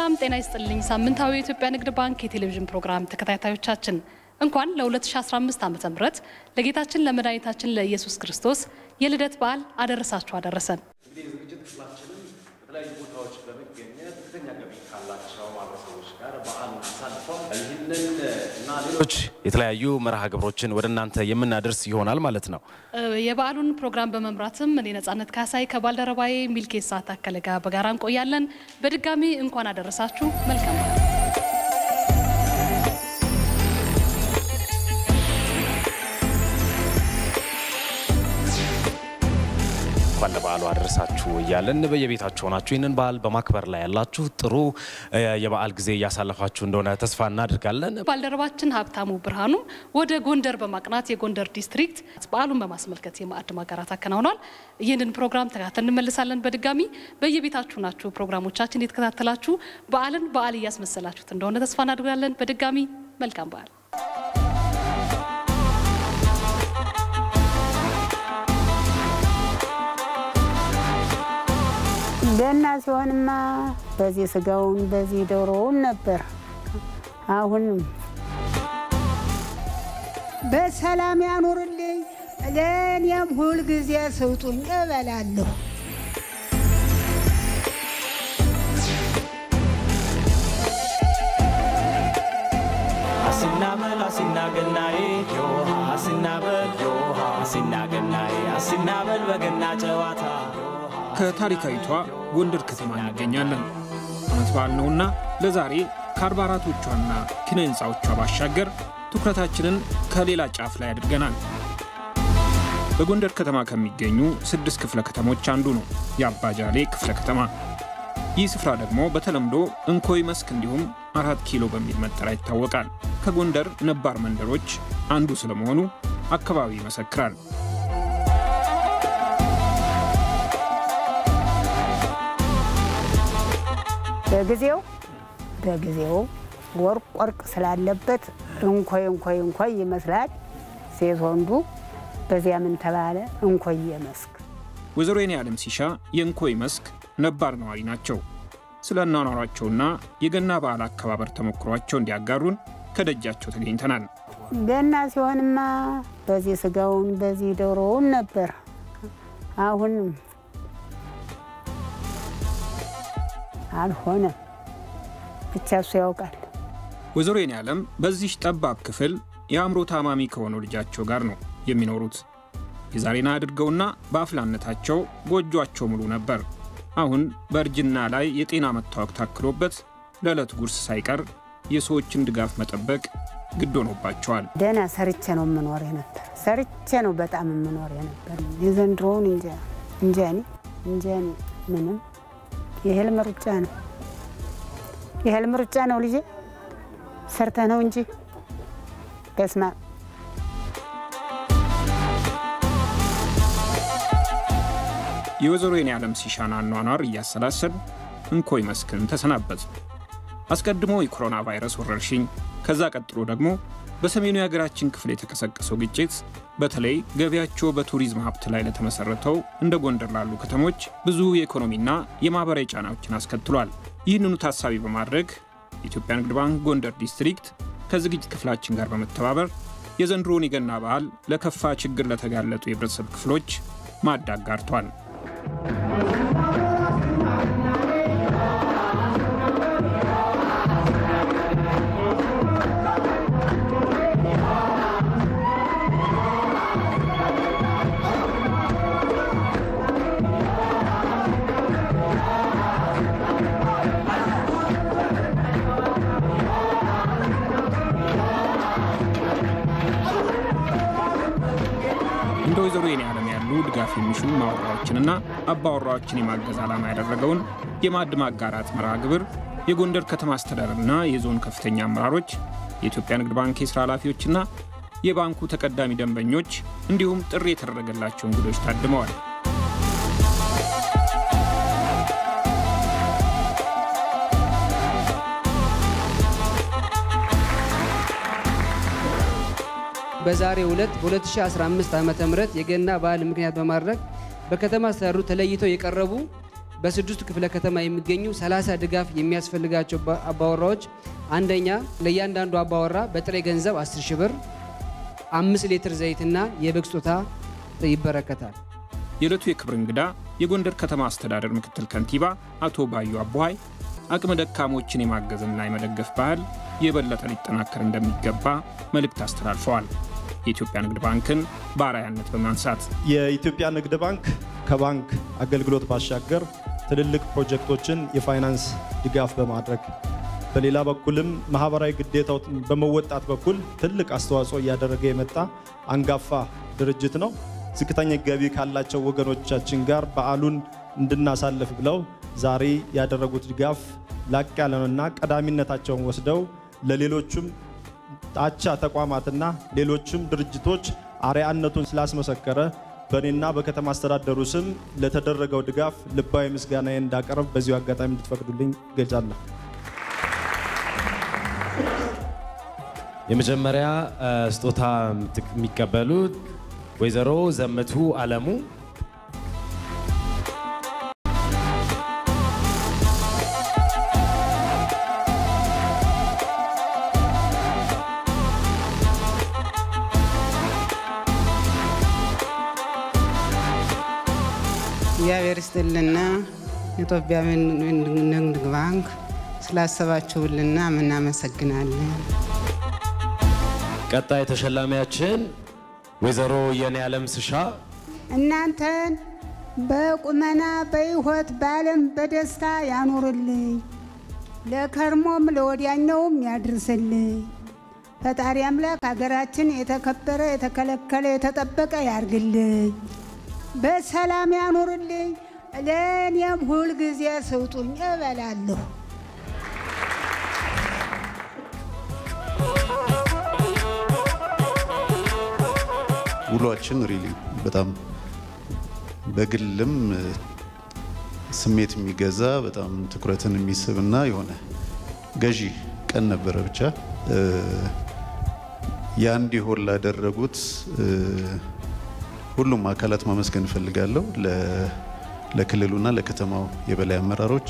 ሰላም ጤና ይስጥልኝ። ሳምንታዊ የኢትዮጵያ ንግድ ባንክ የቴሌቪዥን ፕሮግራም ተከታታዮቻችን እንኳን ለ2015 ዓ ም ለጌታችን ለመድኃኒታችን ለኢየሱስ ክርስቶስ የልደት በዓል አደረሳችሁ አደረሰን። እንግዲህ የዝግጅት ክፍላችንን በተለያዩ ቦታዎች በመገኘት ዝቅተኛ ገቢ ካላቸው ማህበረሰቦች ጋር በዓሉን አሳልፈው ይህንን እና ሌሎች የተለያዩ መርሃ ግብሮችን ወደ እናንተ የምናደርስ ይሆናል ማለት ነው። የበዓሉን ፕሮግራም በመምራትም እኔ ነጻነት ካሳይ ከባልደረባዬ ሚልኬሳ ታከለ ጋር በጋራ እንቆያለን። በድጋሚ እንኳን አደረሳችሁ። መልካም በዓል። እንኳን ለበዓሉ አደረሳችሁ እያለን በየቤታችሁ ሆናችሁ ይህንን በዓል በማክበር ላይ ያላችሁ ጥሩ የበዓል ጊዜ እያሳለፋችሁ እንደሆነ ተስፋ እናድርጋለን። ባልደረባችን ሀብታሙ ብርሃኑ ወደ ጎንደር በማቅናት የጎንደር ዲስትሪክት በዓሉን በማስመልከት የማዕድ ማጋራት አከናውኗል። ይህንን ፕሮግራም ተከታተል እንመልሳለን። በድጋሚ በየቤታችሁ ናችሁ ፕሮግራሞቻችን የተከታተላችሁ በዓልን በዓል እያስመሰላችሁት እንደሆነ ተስፋ እናድርጋለን። በድጋሚ መልካም በዓል። ገና ሲሆንማ በዚህ ስጋውን በዚህ ዶሮውን ነበር። አሁንም በሰላም ያኑርልኝ። ለእኔም ሁልጊዜ ስጡኝ እበላለሁ። አሲናበል አሲናገናዬ ዮሃ አሲናበል ዮሃ አሲናገናዬ አሲናበል በገና ጨዋታ ከታሪካዊቷ ጎንደር ከተማ እንገኛለን። ዓመት በዓል ነውና ለዛሬ ከአርባ አራቶቿና ኪነ ሕንፃዎቿ ባሻገር ትኩረታችንን ከሌላ ጫፍ ላይ አድርገናል። በጎንደር ከተማ ከሚገኙ ስድስት ክፍለ ከተሞች አንዱ ነው የአባጃሌ ክፍለ ከተማ። ይህ ስፍራ ደግሞ በተለምዶ እንኮይ መስክ እንዲሁም አራት ኪሎ በሚል መጠሪያ ይታወቃል። ከጎንደር ነባር መንደሮች አንዱ ስለመሆኑ አካባቢው ይመሰክራል። በጊዜው በጊዜው ወርቅ ወርቅ ስላለበት እንኮይ እንኮይ እንኮይ ይመስላል። ሴት ወንዱ በዚያ ምን ተባለ እንኮየ መስክ። ወይዘሮ የኔ ዓለም ሲሻ የእንኮይ መስክ ነባር ነዋሪ ናቸው። ስለ አኗኗሯቸውና የገና በዓል አከባበር ተሞክሯቸው እንዲያጋሩን ከደጃቸው ተገኝተናል። ገና ሲሆንማ በዚህ ስጋውን በዚህ ዶሮውን ነበር። አሁንም አልሆነም። ብቻ እሱ ያውቃል። ወይዘሮ የኔ ዓለም በዚህ ጠባብ ክፍል የአእምሮ ታማሚ ከሆነው ልጃቸው ጋር ነው የሚኖሩት። የዛሬን አድርገውና በአፍላነታቸው ጎጇቸው ሙሉ ነበር። አሁን በእርጅና ላይ የጤና መታወክ ታክሎበት ለዕለት ጉርስ ሳይቀር የሰዎችን ድጋፍ መጠበቅ ግድ ሆኖባቸዋል። ደህና ሰርቼ ነው የምኖር የነበር ሰርቼ ነው በጣም የምኖር የነበር። የዘንድሮውን እንጃ እንጃ እኔ እንጃ እኔ ምንም የህልም ሩጫ ነው የህልም ሩጫ ነው ልጄ ሰርተ ነው እንጂ በስማ የወይዘሮ የኔ ዓለም ሲሻን አኗኗር እያሰላሰል እንኮይ መስክን ተሰናበት። አስቀድሞ የኮሮና ቫይረስ ወረርሽኝ፣ ከዛ ቀጥሎ ደግሞ በሰሜኑ የሀገራችን ክፍል የተቀሰቀሰው ግጭት በተለይ ገቢያቸው በቱሪዝም ሀብት ላይ ለተመሰረተው እንደ ጎንደር ላሉ ከተሞች ብዙ የኢኮኖሚና የማህበራዊ ጫናዎችን አስከትሏል። ይህንኑ ታሳቢ በማድረግ የኢትዮጵያ ንግድ ባንክ ጎንደር ዲስትሪክት ከዝግጅት ክፍላችን ጋር በመተባበር የዘንድሮውን የገና በዓል ለከፋ ችግር ለተጋለጡ የህብረተሰብ ክፍሎች ማዕድ አጋርቷል። እንደ ወይዘሮ የኔ ዓለም ያሉ ድጋፍ የሚሹ ማወራዎችንና አባወራዎችን የማገዝ ዓላማ ያደረገውን የማዕድ ማጋራት መርሃ ግብር የጎንደር ከተማ አስተዳደርና የዞን ከፍተኛ አመራሮች፣ የኢትዮጵያ ንግድ ባንክ የሥራ ኃላፊዎችና የባንኩ ተቀዳሚ ደንበኞች እንዲሁም ጥሪ የተደረገላቸው እንግዶች ታድመዋል። በዛሬው ዕለት በ2015 ዓ ም የገና በዓል ምክንያት በማድረግ በከተማ አስተዳደሩ ተለይተው የቀረቡ በስድስቱ ክፍለ ከተማ የሚገኙ 30 ድጋፍ የሚያስፈልጋቸው አባወራዎች አንደኛ ለእያንዳንዱ አባወራ በጥሬ ገንዘብ 10 ሺህ ብር፣ አምስት ሊትር ዘይትና የበግ ስጦታ ይበረከታል። የዕለቱ የክብር እንግዳ የጎንደር ከተማ አስተዳደር ምክትል ከንቲባ አቶ ባዩ አቦሃይ አቅመ ደካሞችን የማገዝና የመደገፍ ባህል የበለጠ ሊጠናከር እንደሚገባ መልእክት አስተላልፈዋል። የኢትዮጵያ ንግድ ባንክን በአርአያነት በማንሳት የኢትዮጵያ ንግድ ባንክ ከባንክ አገልግሎት ባሻገር ትልልቅ ፕሮጀክቶችን የፋይናንስ ድጋፍ በማድረግ በሌላ በኩልም ማህበራዊ ግዴታውን በመወጣት በኩል ትልቅ አስተዋጽኦ እያደረገ የመጣ አንጋፋ ድርጅት ነው። ዝቅተኛ ገቢ ካላቸው ወገኖቻችን ጋር በዓሉን እንድናሳልፍ ብለው ዛሬ ያደረጉት ድጋፍ ላቅ ያለ ነውና ቀዳሚነታቸውን ወስደው ለሌሎቹም አቻ ተቋማትና ሌሎችም ድርጅቶች አርአያነቱን ስላስመሰከረ በእኔና በከተማ አስተዳደሩ ስም ለተደረገው ድጋፍ ልባዊ ምስጋናዬ እንዳቀርብ በዚሁ አጋጣሚ እንድትፈቅዱልኝ ገልጻለሁ። የመጀመሪያ ስጦታ የሚቀበሉት ወይዘሮ ዘመቱ አለሙ እግዚአብሔር ይስጥልና ኢትዮጵያ ንግድ ባንክ ስላሰባችሁልና ምናመሰግናለን። ቀጣይ ተሸላሚያችን ወይዘሮ የኔ ዓለም ስሻ እናንተን በቁመና በሕይወት በዓለም በደስታ ያኖርልኝ፣ ለከርሞም ለወዲያኛውም ያድርስልኝ። ፈጣሪ አምላክ ሀገራችን የተከበረ የተከለከለ የተጠበቀ ያርግልኝ፣ በሰላም ያኖርልኝ። ለእኔም ሁልጊዜ ስጡኝ እበላለሁ። ውሏችን ሪሊ በጣም በግልም ስሜት የሚገዛ በጣም ትኩረትን የሚስብ እና የሆነ ገዢ ቀን ነበረ። ብቻ ያ እንዲሆን ላደረጉት ሁሉም አካላት ማመስገን እፈልጋለሁ። ለክልሉና ለከተማው የበላይ አመራሮች፣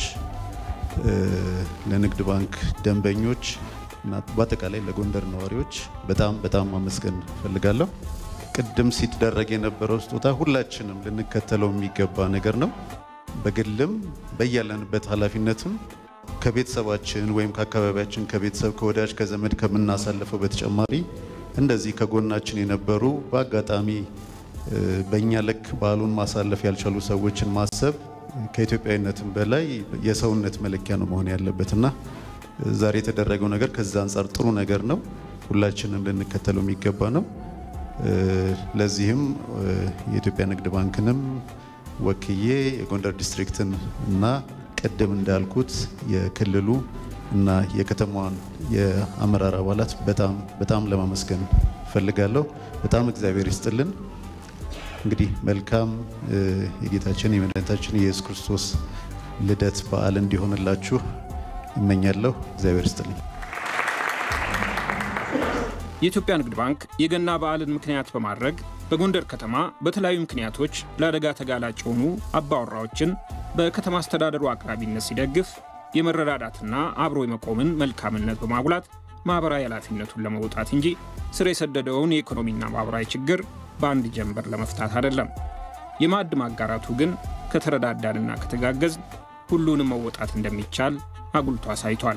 ለንግድ ባንክ ደንበኞች እና በአጠቃላይ ለጎንደር ነዋሪዎች በጣም በጣም ማመስገን እፈልጋለሁ። ቅድም ሲደረግ የነበረው ስጦታ ሁላችንም ልንከተለው የሚገባ ነገር ነው። በግልም በያለንበት ኃላፊነትም ከቤተሰባችን ወይም ከአካባቢያችን ከቤተሰብ ከወዳጅ ከዘመድ ከምናሳልፈው በተጨማሪ እንደዚህ ከጎናችን የነበሩ በአጋጣሚ በእኛ ልክ በዓሉን ማሳለፍ ያልቻሉ ሰዎችን ማሰብ ከኢትዮጵያዊነትም በላይ የሰውነት መለኪያ ነው መሆን ያለበትና ዛሬ የተደረገው ነገር ከዛ አንጻር ጥሩ ነገር ነው። ሁላችንም ልንከተለው የሚገባ ነው። ለዚህም የኢትዮጵያ ንግድ ባንክንም ወክዬ የጎንደር ዲስትሪክትን እና ቅድም እንዳልኩት የክልሉ እና የከተማዋን የአመራር አባላት በጣም በጣም ለማመስገን ፈልጋለሁ። በጣም እግዚአብሔር ይስጥልን። እንግዲህ መልካም የጌታችን የመድኃኒታችን የኢየሱስ ክርስቶስ ልደት በዓል እንዲሆንላችሁ እመኛለሁ። እግዚአብሔር ይስጥልኝ። የኢትዮጵያ ንግድ ባንክ የገና በዓልን ምክንያት በማድረግ በጎንደር ከተማ በተለያዩ ምክንያቶች ለአደጋ ተጋላጭ የሆኑ አባወራዎችን በከተማ አስተዳደሩ አቅራቢነት ሲደግፍ የመረዳዳትና አብሮ የመቆምን መልካምነት በማጉላት ማኅበራዊ ኃላፊነቱን ለመውጣት እንጂ ስር የሰደደውን የኢኮኖሚና ማኅበራዊ ችግር በአንድ ጀንበር ለመፍታት አይደለም። የማዕድ ማጋራቱ ግን ከተረዳዳንና ከተጋገዝ ሁሉንም መወጣት እንደሚቻል አጉልቶ አሳይቷል።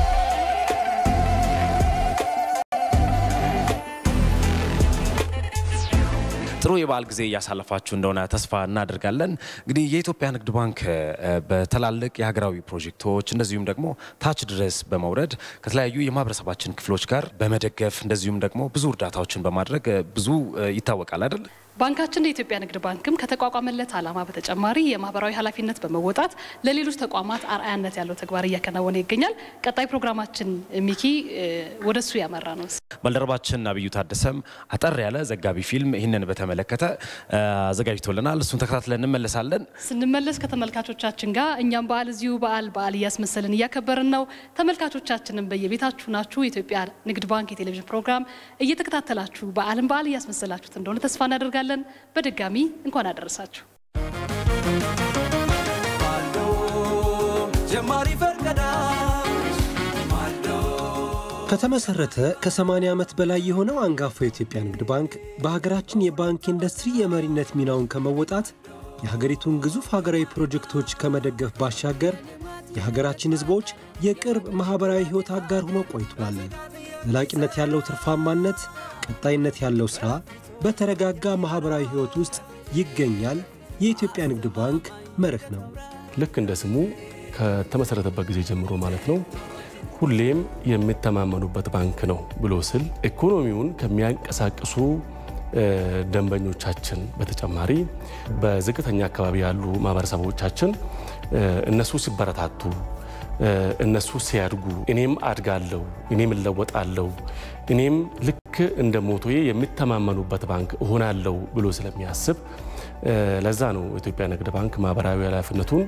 ጥሩ የበዓል ጊዜ እያሳለፋችሁ እንደሆነ ተስፋ እናደርጋለን። እንግዲህ የኢትዮጵያ ንግድ ባንክ በትላልቅ የሀገራዊ ፕሮጀክቶች እንደዚሁም ደግሞ ታች ድረስ በመውረድ ከተለያዩ የማህበረሰባችን ክፍሎች ጋር በመደገፍ እንደዚሁም ደግሞ ብዙ እርዳታዎችን በማድረግ ብዙ ይታወቃል አይደል? ባንካችን የኢትዮጵያ ንግድ ባንክም ከተቋቋመለት ዓላማ በተጨማሪ የማህበራዊ ኃላፊነት በመወጣት ለሌሎች ተቋማት አርአያነት ያለው ተግባር እያከናወነ ይገኛል። ቀጣይ ፕሮግራማችን ሚኪ ወደሱ ያመራ ነው። ባልደረባችን አብዩ ታደሰም አጠር ያለ ዘጋቢ ፊልም ይህንን በተመለከተ አዘጋጅቶልናል። እሱን ተከታትለን እንመለሳለን። ስንመለስ ከተመልካቾቻችን ጋር እኛም በዓል እዚሁ በዓል በዓል እያስመሰልን እያከበርን ነው። ተመልካቾቻችንም በየቤታችሁ ናችሁ የኢትዮጵያ ንግድ ባንክ የቴሌቪዥን ፕሮግራም እየተከታተላችሁ በዓልን በዓል እያስመሰላችሁት እንደሆነ ተስፋ እናደርጋለን። በድጋሚ እንኳን አደረሳችሁ። ባለው ጀማሪ ፈርቀዳሽ ማዶ ከተመሰረተ ከ80 ዓመት በላይ የሆነው አንጋፋው የኢትዮጵያ ንግድ ባንክ በሀገራችን የባንክ ኢንዱስትሪ የመሪነት ሚናውን ከመወጣት የሀገሪቱን ግዙፍ ሀገራዊ ፕሮጀክቶች ከመደገፍ ባሻገር የሀገራችን ሕዝቦች የቅርብ ማኅበራዊ ሕይወት አጋር ሆኖ ቆይቷል። ዘላቂነት ያለው ትርፋማነት፣ ቀጣይነት ያለው ሥራ በተረጋጋ ማኅበራዊ ሕይወት ውስጥ ይገኛል የኢትዮጵያ ንግድ ባንክ መርህ ነው። ልክ እንደ ስሙ ከተመሰረተበት ጊዜ ጀምሮ ማለት ነው ሁሌም የሚተማመኑበት ባንክ ነው ብሎ ስል ኢኮኖሚውን ከሚያንቀሳቅሱ ደንበኞቻችን በተጨማሪ በዝቅተኛ አካባቢ ያሉ ማህበረሰቦቻችን እነሱ ሲበረታቱ እነሱ ሲያድጉ እኔም አድጋለሁ፣ እኔም እለወጣለሁ፣ እኔም ልክ እንደ ሞቶዬ የሚተማመኑበት ባንክ እሆናለሁ ብሎ ስለሚያስብ ለዛ ነው ኢትዮጵያ ንግድ ባንክ ማህበራዊ ኃላፊነቱን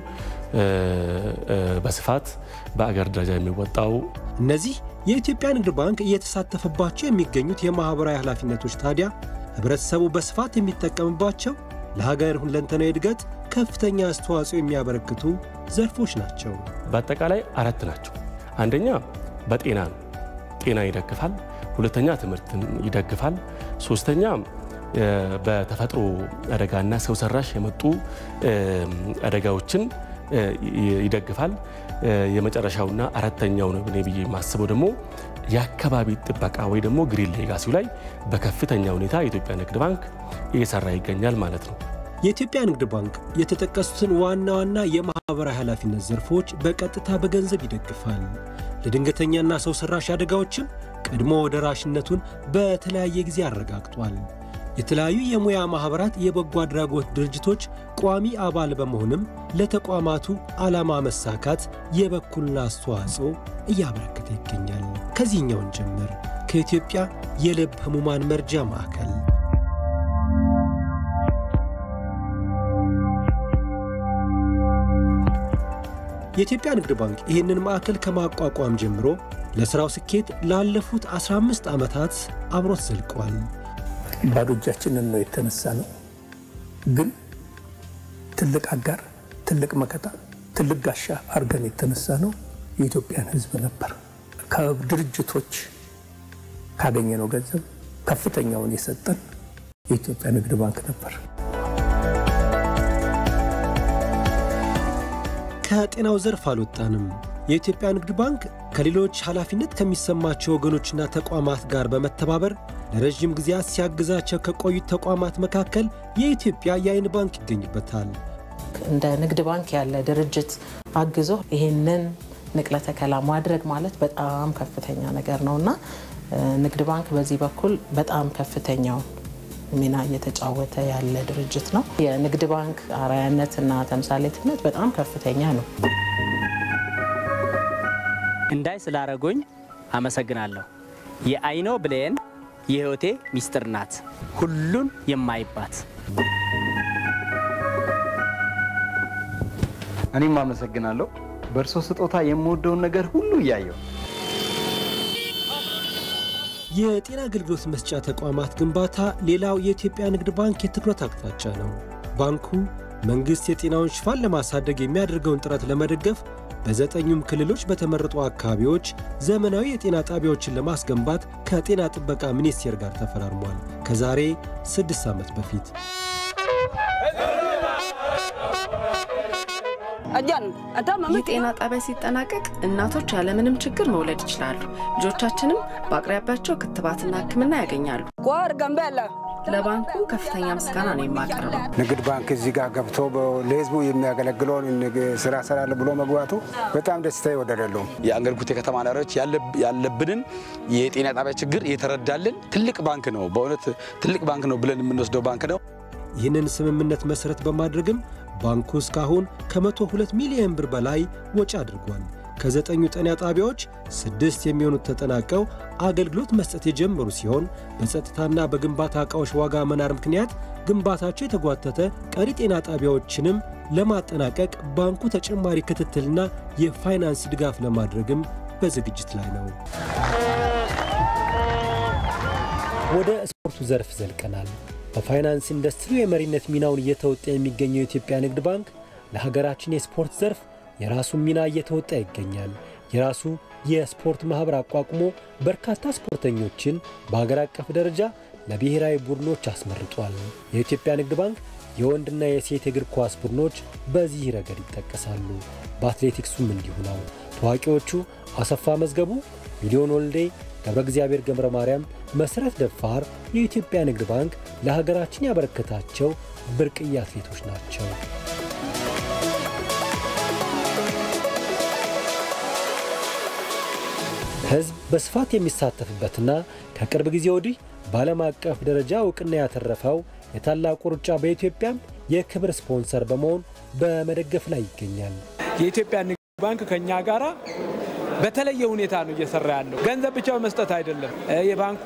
በስፋት በአገር ደረጃ የሚወጣው። እነዚህ የኢትዮጵያ ንግድ ባንክ እየተሳተፈባቸው የሚገኙት የማኅበራዊ ኃላፊነቶች ታዲያ ህብረተሰቡ በስፋት የሚጠቀምባቸው ለሀገር ሁለንተናዊ እድገት ከፍተኛ አስተዋጽኦ የሚያበረክቱ ዘርፎች ናቸው። በአጠቃላይ አራት ናቸው። አንደኛ በጤና ነው። ጤና ይደግፋል። ሁለተኛ ትምህርትን ይደግፋል። ሶስተኛ በተፈጥሮ አደጋና ሰው ሰራሽ የመጡ አደጋዎችን ይደግፋል። የመጨረሻውና አራተኛው ነው እኔ ብዬ የማስበው ደግሞ የአካባቢ ጥበቃ ወይ ደግሞ ግሪን ሌጋሲው ላይ በከፍተኛ ሁኔታ የኢትዮጵያ ንግድ ባንክ እየሰራ ይገኛል ማለት ነው። የኢትዮጵያ ንግድ ባንክ የተጠቀሱትን ዋና ዋና የማኅበራዊ ኃላፊነት ዘርፎች በቀጥታ በገንዘብ ይደግፋል። ለድንገተኛና ሰው ሰራሽ አደጋዎችም ቀድሞ ደራሽነቱን በተለያየ ጊዜ አረጋግጧል። የተለያዩ የሙያ ማኅበራት፣ የበጎ አድራጎት ድርጅቶች ቋሚ አባል በመሆንም ለተቋማቱ ዓላማ መሳካት የበኩሉን አስተዋጽኦ እያበረከተ ይገኛል። ከዚህኛውን ጀምር ከኢትዮጵያ የልብ ሕሙማን መርጃ ማዕከል የኢትዮጵያ ንግድ ባንክ ይህንን ማዕከል ከማቋቋም ጀምሮ ለሥራው ስኬት ላለፉት 15 ዓመታት አብሮት ዘልቋል። ባዶ እጃችንን ነው የተነሳ ነው። ግን ትልቅ አጋር፣ ትልቅ መከታ፣ ትልቅ ጋሻ አድርገን የተነሳ ነው የኢትዮጵያን ሕዝብ ነበር። ከድርጅቶች ካገኘነው ገንዘብ ከፍተኛውን የሰጠን የኢትዮጵያ ንግድ ባንክ ነበር። ከጤናው ዘርፍ አልወጣንም። የኢትዮጵያ ንግድ ባንክ ከሌሎች ኃላፊነት ከሚሰማቸው ወገኖችና ተቋማት ጋር በመተባበር ለረዥም ጊዜያት ሲያግዛቸው ከቆዩት ተቋማት መካከል የኢትዮጵያ የዓይን ባንክ ይገኝበታል። እንደ ንግድ ባንክ ያለ ድርጅት አግዞ ይህንን ንቅለ ተከላ ማድረግ ማለት በጣም ከፍተኛ ነገር ነው እና ንግድ ባንክ በዚህ በኩል በጣም ከፍተኛው ሚና እየተጫወተ ያለ ድርጅት ነው። የንግድ ባንክ አርአያነትና ተምሳሌትነት በጣም ከፍተኛ ነው። እንዳይ ስላረጎኝ አመሰግናለሁ። የአይኖ ብሌን የህይወቴ ሚስጥር ናት፣ ሁሉን የማይባት እኔም አመሰግናለሁ። በእርሶ ስጦታ የምወደውን ነገር ሁሉ እያየው የጤና አገልግሎት መስጫ ተቋማት ግንባታ ሌላው የኢትዮጵያ ንግድ ባንክ የትኩረት አቅጣጫ ነው። ባንኩ መንግሥት የጤናውን ሽፋን ለማሳደግ የሚያደርገውን ጥረት ለመደገፍ በዘጠኙም ክልሎች በተመረጡ አካባቢዎች ዘመናዊ የጤና ጣቢያዎችን ለማስገንባት ከጤና ጥበቃ ሚኒስቴር ጋር ተፈራርሟል። ከዛሬ ስድስት ዓመት በፊት የጤና ጣቢያ ሲጠናቀቅ እናቶች ያለምንም ችግር መውለድ ይችላሉ። ልጆቻችንም በአቅራቢያቸው ክትባትና ሕክምና ያገኛሉ። ለባንኩ ከፍተኛ ምስጋና ነው የማቀርበው። ንግድ ባንክ እዚህ ጋር ገብቶ ለህዝቡ የሚያገለግለውን ስራ ሰራለ ብሎ መግባቱ በጣም ደስታ ይወደደለውም። የአንገርጉቴ ከተማ ነዋሪዎች ያለብንን የጤና ጣቢያ ችግር የተረዳልን ትልቅ ባንክ ነው። በእውነት ትልቅ ባንክ ነው ብለን የምንወስደው ባንክ ነው። ይህንን ስምምነት መሠረት በማድረግም ባንኩ እስካሁን ከ102 ሚሊዮን ብር በላይ ወጪ አድርጓል። ከዘጠኙ ጤና ጣቢያዎች ስድስት የሚሆኑት ተጠናቀው አገልግሎት መስጠት የጀመሩ ሲሆን በጸጥታና በግንባታ ዕቃዎች ዋጋ መናር ምክንያት ግንባታቸው የተጓተተ ቀሪ ጤና ጣቢያዎችንም ለማጠናቀቅ ባንኩ ተጨማሪ ክትትልና የፋይናንስ ድጋፍ ለማድረግም በዝግጅት ላይ ነው። ወደ ስፖርቱ ዘርፍ ዘልቀናል። በፋይናንስ ኢንዱስትሪው የመሪነት ሚናውን እየተወጣ የሚገኘው የኢትዮጵያ ንግድ ባንክ ለሀገራችን የስፖርት ዘርፍ የራሱን ሚና እየተወጣ ይገኛል። የራሱ የስፖርት ማኅበር አቋቁሞ በርካታ ስፖርተኞችን በሀገር አቀፍ ደረጃ ለብሔራዊ ቡድኖች አስመርጧል። የኢትዮጵያ ንግድ ባንክ የወንድና የሴት የእግር ኳስ ቡድኖች በዚህ ረገድ ይጠቀሳሉ። በአትሌቲክሱም እንዲሁ ነው። ታዋቂዎቹ አሰፋ መዝገቡ፣ ሚሊዮን ወልዴ፣ ገብረ እግዚአብሔር ገብረ ማርያም፣ መሠረት ደፋር የኢትዮጵያ ንግድ ባንክ ለሀገራችን ያበረከታቸው ብርቅዬ አትሌቶች ናቸው። ሕዝብ በስፋት የሚሳተፍበትና ከቅርብ ጊዜ ወዲህ በዓለም አቀፍ ደረጃ እውቅና ያተረፈው የታላቁ ሩጫ በኢትዮጵያም የክብር ስፖንሰር በመሆን በመደገፍ ላይ ይገኛል። የኢትዮጵያ ንግድ ባንክ ከኛ ጋራ በተለየ ሁኔታ ነው እየሰራ ያለው። ገንዘብ ብቻ በመስጠት አይደለም። የባንኩ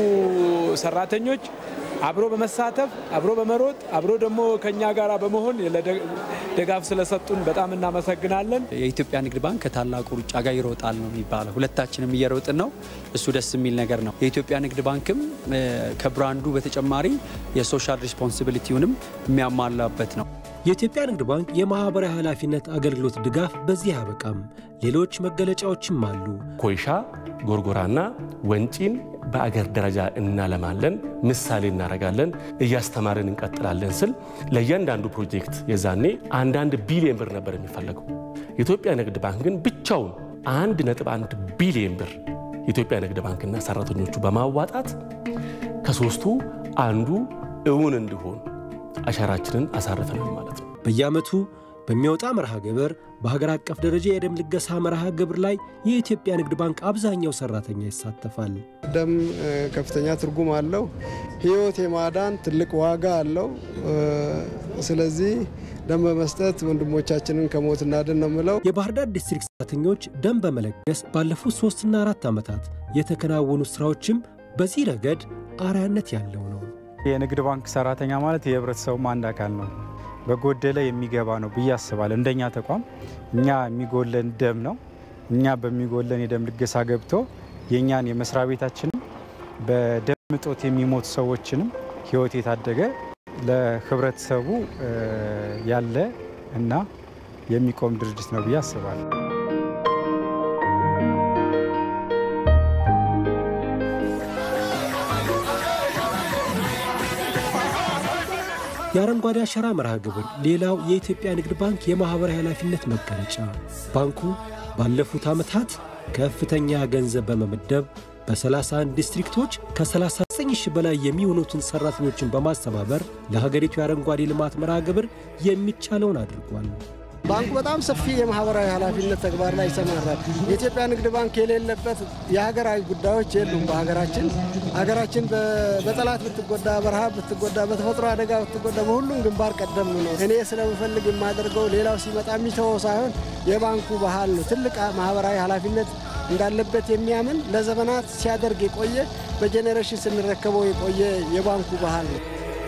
ሰራተኞች አብሮ በመሳተፍ አብሮ በመሮጥ አብሮ ደግሞ ከኛ ጋራ በመሆን ድጋፍ ስለሰጡን በጣም እናመሰግናለን። የኢትዮጵያ ንግድ ባንክ ከታላቁ ሩጫ ጋር ይሮጣል ነው የሚባለው። ሁለታችንም እየሮጥን ነው። እሱ ደስ የሚል ነገር ነው። የኢትዮጵያ ንግድ ባንክም ከብራንዱ በተጨማሪ የሶሻል ሪስፖንሲቢሊቲውንም የሚያሟላበት ነው። የኢትዮጵያ ንግድ ባንክ የማኅበራዊ ኃላፊነት አገልግሎት ድጋፍ በዚህ አያበቃም። ሌሎች መገለጫዎችም አሉ። ኮይሻ፣ ጎርጎራና ወንጪን በአገር ደረጃ እናለማለን፣ ምሳሌ እናደርጋለን፣ እያስተማርን እንቀጥላለን ስል ለእያንዳንዱ ፕሮጀክት የዛኔ አንዳንድ ቢሊየን ብር ነበር የሚፈለገው። የኢትዮጵያ ንግድ ባንክ ግን ብቻውን አንድ ነጥብ አንድ ቢሊየን ብር የኢትዮጵያ ንግድ ባንክና ሰራተኞቹ በማዋጣት ከሶስቱ አንዱ እውን እንዲሆን አሻራችንን አሳርፈናል ማለት ነው። በየዓመቱ በሚወጣ መርሃ ግብር በሀገር አቀፍ ደረጃ የደም ልገሳ መርሃ ግብር ላይ የኢትዮጵያ ንግድ ባንክ አብዛኛው ሰራተኛ ይሳተፋል። ደም ከፍተኛ ትርጉም አለው። ሕይወት የማዳን ትልቅ ዋጋ አለው። ስለዚህ ደም በመስጠት ወንድሞቻችንን ከሞት እናድን ነው የምለው። የባህር ዳር ዲስትሪክት ሰራተኞች ደም በመለገስ ባለፉት ሶስትና አራት ዓመታት የተከናወኑ ስራዎችም በዚህ ረገድ አርአያነት ያለው ነው። የንግድ ባንክ ሰራተኛ ማለት የህብረተሰቡም አንድ አካል ነው። በጎደለ የሚገባ ነው ብዬ አስባለሁ። እንደኛ ተቋም እኛ የሚጎለን ደም ነው። እኛ በሚጎለን የደም ልገሳ ገብቶ የእኛን የመስሪያ ቤታችንም በደም እጦት የሚሞቱ ሰዎችንም ህይወት የታደገ ለህብረተሰቡ ያለ እና የሚቆም ድርጅት ነው ብዬ አስባለሁ። የአረንጓዴ አሻራ መርሃ ግብር ሌላው የኢትዮጵያ ንግድ ባንክ የማኅበራዊ ኃላፊነት መገለጫ። ባንኩ ባለፉት ዓመታት ከፍተኛ ገንዘብ በመመደብ በ31 ዲስትሪክቶች ከ39 ሺህ በላይ የሚሆኑትን ሠራተኞችን በማስተባበር ለሀገሪቱ የአረንጓዴ ልማት መርሃ ግብር የሚቻለውን አድርጓል። ባንኩ በጣም ሰፊ የማህበራዊ ኃላፊነት ተግባር ላይ ይሰማራል። የኢትዮጵያ ንግድ ባንክ የሌለበት የሀገራዊ ጉዳዮች የሉም። በሀገራችን ሀገራችን በጠላት ብትጎዳ፣ በረሃብ ብትጎዳ፣ በተፈጥሮ አደጋ ብትጎዳ በሁሉም ግንባር ቀደም ነው። እኔ ስለምፈልግ የማደርገው ሌላው ሲመጣ የሚተወው ሳይሆን የባንኩ ባህል ነው። ትልቅ ማህበራዊ ኃላፊነት እንዳለበት የሚያምን ለዘመናት ሲያደርግ የቆየ በጄኔሬሽን ስንረከበው የቆየ የባንኩ ባህል ነው።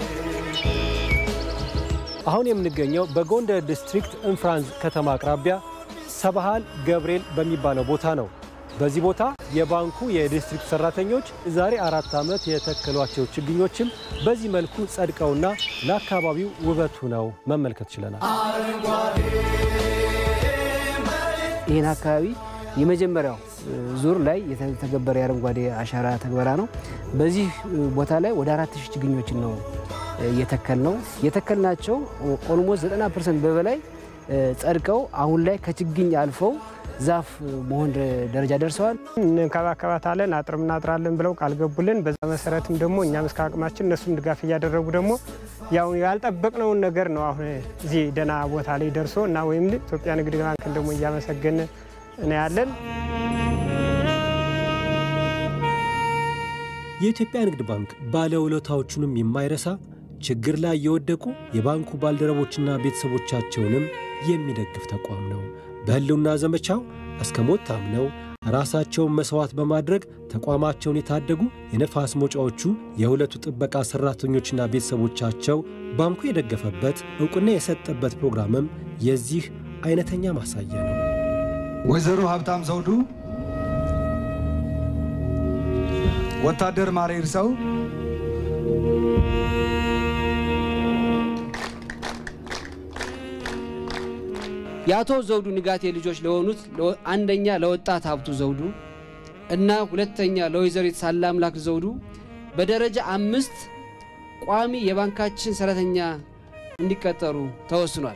አሁን የምንገኘው በጎንደር ዲስትሪክት እንፍራንዝ ከተማ አቅራቢያ ሰብሃል ገብርኤል በሚባለው ቦታ ነው። በዚህ ቦታ የባንኩ የዲስትሪክት ሰራተኞች ዛሬ አራት ዓመት የተከሏቸው ችግኞችም በዚህ መልኩ ጸድቀውና ለአካባቢው ውበቱ ነው መመልከት ችለናል። ይህን አካባቢ የመጀመሪያው ዙር ላይ የተገበረ የአረንጓዴ አሻራ ተግበራ ነው። በዚህ ቦታ ላይ ወደ አራት ሺህ ችግኞችን ነው የተከል ነው የተከልናቸው ኦልሞስት 90 ፐርሰንት በበላይ ጸድቀው አሁን ላይ ከችግኝ አልፈው ዛፍ መሆን ደረጃ ደርሰዋል። እንከባከባታለን፣ አጥር እናጥራለን ብለው ቃል ገቡልን። በዛ መሰረትም ደግሞ እኛም እስከ አቅማችን እነሱም ድጋፍ እያደረጉ ደግሞ ያው ያልጠበቅነውን ነገር ነው አሁን እዚህ ደህና ቦታ ላይ ደርሶ እና ወይም ኢትዮጵያ ንግድ ባንክን ደግሞ እያመሰገን ነው ያለን። የኢትዮጵያ ንግድ ባንክ ባለውለታዎቹንም የማይረሳ ችግር ላይ የወደቁ የባንኩ ባልደረቦችና ቤተሰቦቻቸውንም የሚደግፍ ተቋም ነው። በሕልውና ዘመቻው እስከ ሞት ታምነው ራሳቸውን መሥዋዕት በማድረግ ተቋማቸውን የታደጉ የነፋስ መውጫዎቹ የሁለቱ ጥበቃ ሠራተኞችና ቤተሰቦቻቸው ባንኩ የደገፈበት ዕውቅና የሰጠበት ፕሮግራምም የዚህ አይነተኛ ማሳያ ነው። ወይዘሮ ሀብታም ዘውዱ፣ ወታደር ማሬ ይርሰው፣ የአቶ ዘውዱ ንጋቴ ልጆች ለሆኑት አንደኛ ለወጣት ሀብቱ ዘውዱ እና ሁለተኛ ለወይዘሪት ሳለ አምላክ ዘውዱ በደረጃ አምስት ቋሚ የባንካችን ሰራተኛ እንዲቀጠሩ ተወስኗል።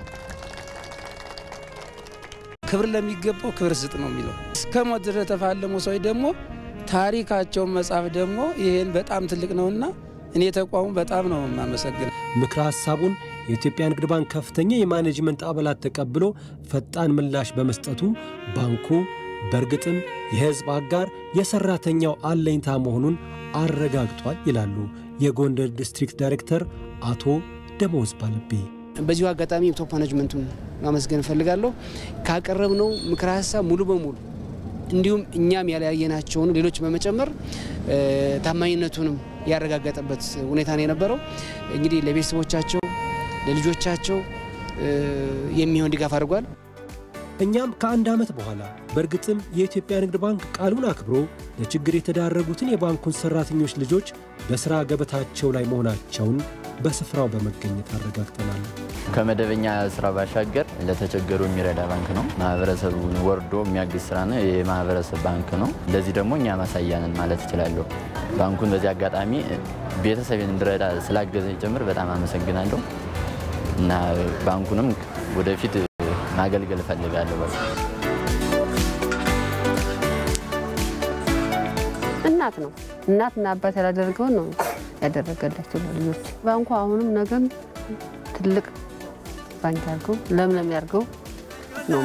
ክብር ለሚገባው ክብር ስጥ ነው የሚለው። እስከ ሞት ድረስ የተፋለሙ ሰዎች ደግሞ ታሪካቸውን መጻፍ ደግሞ ይህን በጣም ትልቅ ነውና እኔ ተቋሙ በጣም ነው የማመሰግነው። ምክረ ሀሳቡን የኢትዮጵያ ንግድ ባንክ ከፍተኛ የማኔጅመንት አባላት ተቀብሎ ፈጣን ምላሽ በመስጠቱ ባንኩ በእርግጥም የሕዝብ አጋር የሰራተኛው አለኝታ መሆኑን አረጋግጧል ይላሉ የጎንደር ዲስትሪክት ዳይሬክተር አቶ ደሞዝ ባለቤ። በዚሁ አጋጣሚ ቶፕ ማኔጅመንቱን ማመስገን እፈልጋለሁ። ካቀረብነው ምክረ ሀሳብ ሙሉ በሙሉ እንዲሁም እኛም ያለያየናቸውን ሌሎች በመጨመር ታማኝነቱንም ያረጋገጠበት ሁኔታ ነው የነበረው። እንግዲህ ለቤተሰቦቻቸው ለልጆቻቸው የሚሆን ድጋፍ አድርጓል። እኛም ከአንድ ዓመት በኋላ በእርግጥም የኢትዮጵያ ንግድ ባንክ ቃሉን አክብሮ ለችግር የተዳረጉትን የባንኩን ሠራተኞች ልጆች በሥራ ገበታቸው ላይ መሆናቸውን በስፍራው በመገኘት አረጋግጠናል። ከመደበኛ ስራ ባሻገር ለተቸገሩ የሚረዳ ባንክ ነው። ማህበረሰቡን ወርዶ የሚያግዝ ስራ ነው። የማህበረሰብ ባንክ ነው። ለዚህ ደግሞ እኛ ማሳያ ነን ማለት እችላለሁ። ባንኩን በዚህ አጋጣሚ ቤተሰቤን እንድረዳ ስላገዘ ጭምር በጣም አመሰግናለሁ እና ባንኩንም ወደፊት ማገልገል እፈልጋለሁ። በቃ እናት ነው። እናትና አባት ያላደረገውን ነው ያደረገላቸው ልጆች። ባንኩ አሁንም ነገም ትልቅ ባንክ ያርገው፣ ለምለም ያርገው ነው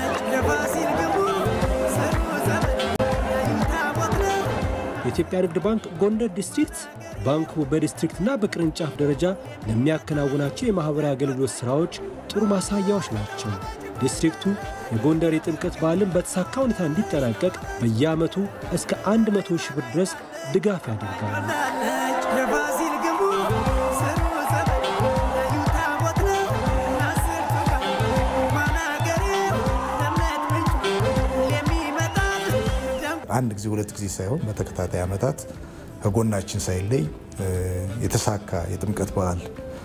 የኢትዮጵያ ንግድ ባንክ ጎንደር ዲስትሪክት ባንኩ በዲስትሪክትና በቅርንጫፍ ደረጃ ለሚያከናውናቸው የማኅበራዊ አገልግሎት ሥራዎች ጥሩ ማሳያዎች ናቸው። ዲስትሪክቱ የጎንደር የጥምቀት በዓልን በተሳካ ሁኔታ እንዲጠናቀቅ በየዓመቱ እስከ 100 ሺህ ብር ድረስ ድጋፍ ያደርጋል። የፋሲል ግንቡ ስሩ ጸበል ታቦት ነው አስርቱ እንኳን አገሬ ለእምነት ምንጭ የሚመጣል አንድ ጊዜ ሁለት ጊዜ ሳይሆን በተከታታይ ዓመታት ከጎናችን ሳይለይ የተሳካ የጥምቀት በዓል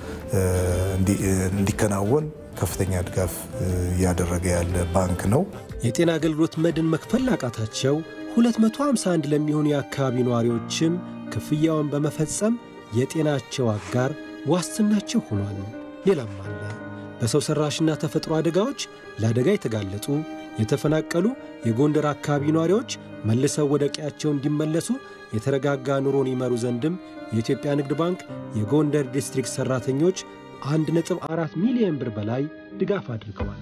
እንዲከናወን ከፍተኛ ድጋፍ እያደረገ ያለ ባንክ ነው። የጤና አገልግሎት መድን መክፈል ላቃታቸው 251 ለሚሆኑ የአካባቢ ነዋሪዎችም ክፍያውን በመፈጸም የጤናቸው አጋር ዋስትናቸው ሆኗል። ሌላም አለ። በሰው ሠራሽና ተፈጥሮ አደጋዎች ለአደጋ የተጋለጡ የተፈናቀሉ የጎንደር አካባቢ ነዋሪዎች መልሰው ወደ ቀያቸው እንዲመለሱ የተረጋጋ ኑሮን ይመሩ ዘንድም የኢትዮጵያ ንግድ ባንክ የጎንደር ዲስትሪክት ሠራተኞች 1.4 ሚሊዮን ብር በላይ ድጋፍ አድርገዋል።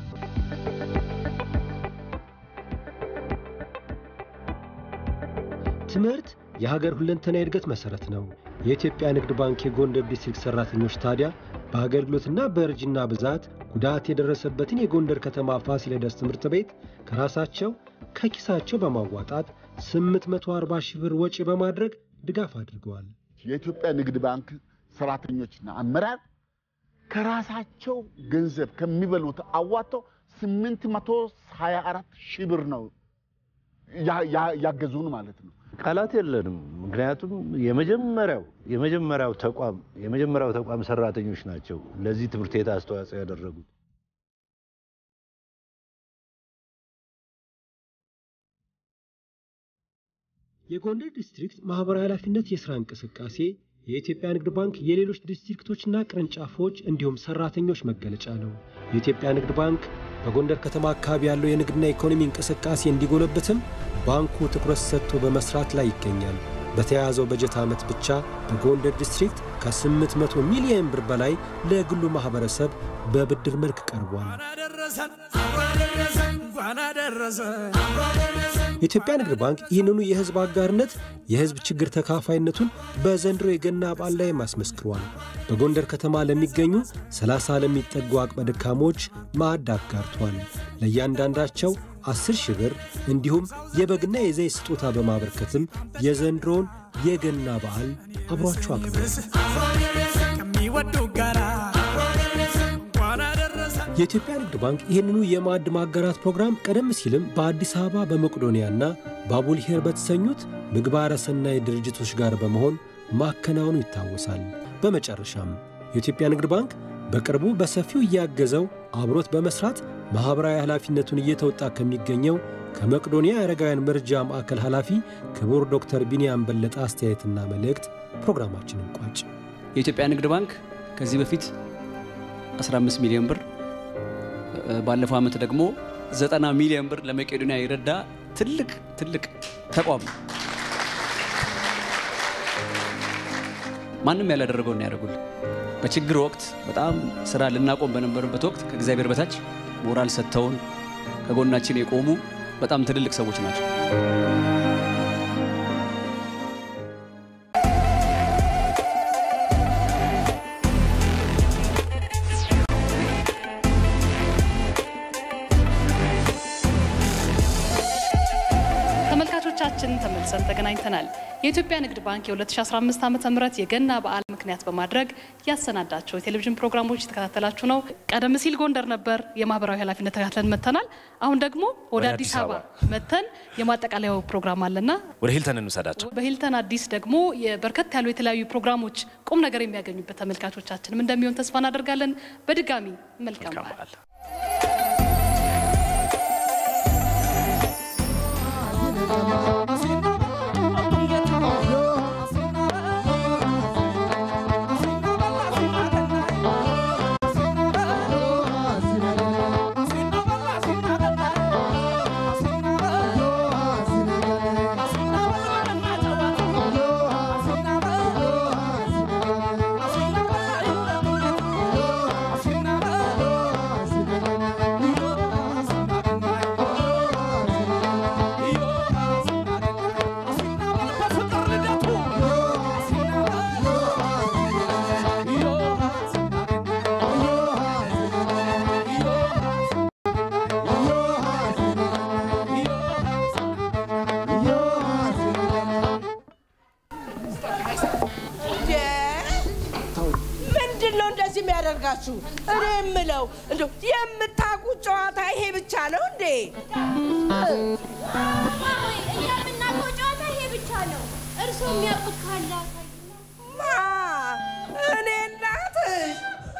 ትምህርት የሀገር ሁለንተና የእድገት መሠረት ነው። የኢትዮጵያ ንግድ ባንክ የጎንደር ዲስትሪክት ሠራተኞች ታዲያ በአገልግሎትና በእርጅና ብዛት ጉዳት የደረሰበትን የጎንደር ከተማ ፋሲለደስ ትምህርት ቤት ከራሳቸው ከኪሳቸው በማዋጣት 840 ሺህ ብር ወጪ በማድረግ ድጋፍ አድርገዋል። የኢትዮጵያ ንግድ ባንክ ሰራተኞችና አመራር ከራሳቸው ገንዘብ ከሚበሉት አዋጥተው 824 ሺህ ብር ነው ያገዙን ማለት ነው። ቃላት የለንም። ምክንያቱም የመጀመሪያው የመጀመሪያው ተቋም የመጀመሪያው ተቋም ሰራተኞች ናቸው ለዚህ ትምህርት ቤት አስተዋጽኦ ያደረጉት። የጎንደር ዲስትሪክት ማኅበራዊ ኃላፊነት የሥራ እንቅስቃሴ የኢትዮጵያ ንግድ ባንክ የሌሎች ዲስትሪክቶችና ቅርንጫፎች እንዲሁም ሰራተኞች መገለጫ ነው። የኢትዮጵያ ንግድ ባንክ በጎንደር ከተማ አካባቢ ያለው የንግድና ኢኮኖሚ እንቅስቃሴ እንዲጎለብትም ባንኩ ትኩረት ሰጥቶ በመስራት ላይ ይገኛል። በተያያዘው በጀት ዓመት ብቻ በጎንደር ዲስትሪክት ከ800 ሚሊዮን ብር በላይ ለግሉ ማኅበረሰብ በብድር መልክ ቀርቧል። የኢትዮጵያ ንግድ ባንክ ይህንኑ የሕዝብ አጋርነት የሕዝብ ችግር ተካፋይነቱን በዘንድሮ የገና በዓል ላይ አስመስክሯል። በጎንደር ከተማ ለሚገኙ 30 ለሚጠጉ አቅመ ደካሞች ማዕድ አጋርቷል። ለእያንዳንዳቸው 10 ሺህ ብር እንዲሁም የበግና የዘይት ስጦታ በማበርከትም የዘንድሮውን የገና በዓል አብሯቸው አክብሯል። ከሚወዱ ጋራ የኢትዮጵያ ንግድ ባንክ ይህንኑ የማዕድ ማጋራት ፕሮግራም ቀደም ሲልም በአዲስ አበባ በመቄዶንያና በአቡልሄር በተሰኙት ምግባረ ሰናይ ድርጅቶች ጋር በመሆን ማከናወኑ ይታወሳል። በመጨረሻም የኢትዮጵያ ንግድ ባንክ በቅርቡ በሰፊው እያገዘው አብሮት በመስራት ማኅበራዊ ኃላፊነቱን እየተወጣ ከሚገኘው ከመቅዶንያ የአረጋውያን መርጃ ማዕከል ኃላፊ ክቡር ዶክተር ቢንያም በለጠ አስተያየትና መልእክት ፕሮግራማችንን ቋጭ። የኢትዮጵያ ንግድ ባንክ ከዚህ በፊት 15 ሚሊዮን ብር ባለፈው ዓመት ደግሞ 90 ሚሊዮን ብር ለመቄዶንያ የረዳ ትልቅ ትልቅ ተቋም ነው። ማንም ያላደረገው ነው ያደረጉልን። በችግር ወቅት በጣም ስራ ልናቆም በነበረበት ወቅት ከእግዚአብሔር በታች ሞራል ሰጥተውን ከጎናችን የቆሙ በጣም ትልልቅ ሰዎች ናቸው። ተመልካቾቻችን ተመልሰን ተገናኝተናል። የኢትዮጵያ ንግድ ባንክ የ2015 ዓ ም የገና በዓል ምክንያት በማድረግ ያሰናዳቸው የቴሌቪዥን ፕሮግራሞች የተከታተላችሁ ነው። ቀደም ሲል ጎንደር ነበር የማህበራዊ ኃላፊነት ተከታትለን መጥተናል። አሁን ደግሞ ወደ አዲስ አበባ መተን የማጠቃለያው ፕሮግራም አለና ወደ ሂልተን እንውሰዳቸው። በሂልተን አዲስ ደግሞ በርከት ያሉ የተለያዩ ፕሮግራሞች ቁም ነገር የሚያገኙበት ተመልካቾቻችንም እንደሚሆን ተስፋ እናደርጋለን። በድጋሚ መልካም በዓል። ምንድን ነው እንደዚህ የሚያደርጋችሁ? እኔ የምለው እንደው የምታውቁት ጨዋታ ይሄ ብቻ ነው እንዴ? እኛ የምናውቀው ጨዋታ ይሄ ብቻ ነው። እርስዎ የሚያውቁት ካለ ማ እኔ እናትሽ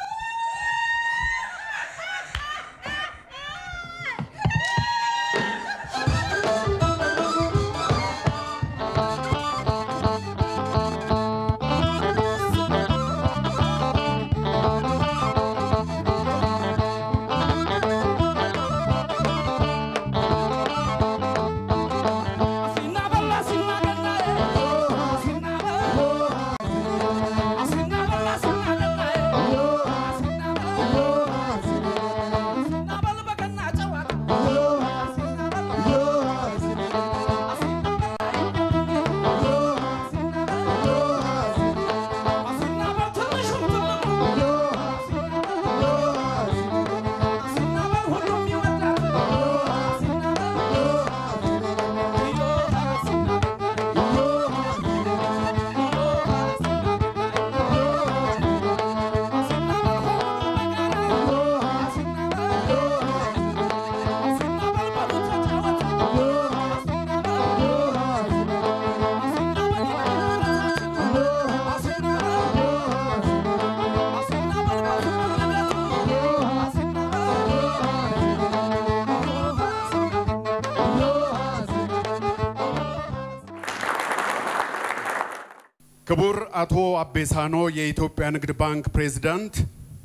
ክቡር አቶ አቤሳኖ የኢትዮጵያ ንግድ ባንክ ፕሬዝዳንት፣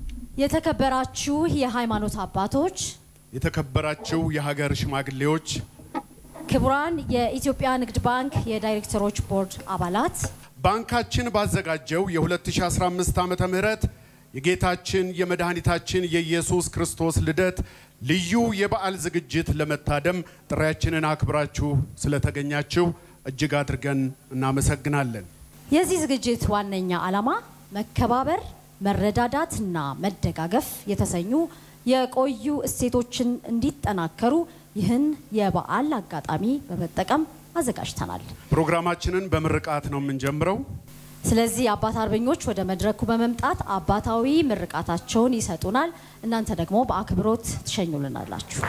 የተከበራችሁ የሃይማኖት አባቶች፣ የተከበራችሁ የሀገር ሽማግሌዎች፣ ክቡራን የኢትዮጵያ ንግድ ባንክ የዳይሬክተሮች ቦርድ አባላት፣ ባንካችን ባዘጋጀው የ2015 ዓመተ ምህረት የጌታችን የመድኃኒታችን የኢየሱስ ክርስቶስ ልደት ልዩ የበዓል ዝግጅት ለመታደም ጥሪያችንን አክብራችሁ ስለተገኛችሁ እጅግ አድርገን እናመሰግናለን። የዚህ ዝግጅት ዋነኛ ዓላማ መከባበር፣ መረዳዳትና መደጋገፍ የተሰኙ የቆዩ እሴቶችን እንዲጠናከሩ ይህን የበዓል አጋጣሚ በመጠቀም አዘጋጅተናል። ፕሮግራማችንን በምርቃት ነው የምንጀምረው። ስለዚህ አባት አርበኞች ወደ መድረኩ በመምጣት አባታዊ ምርቃታቸውን ይሰጡናል። እናንተ ደግሞ በአክብሮት ትሸኙልናላችሁ።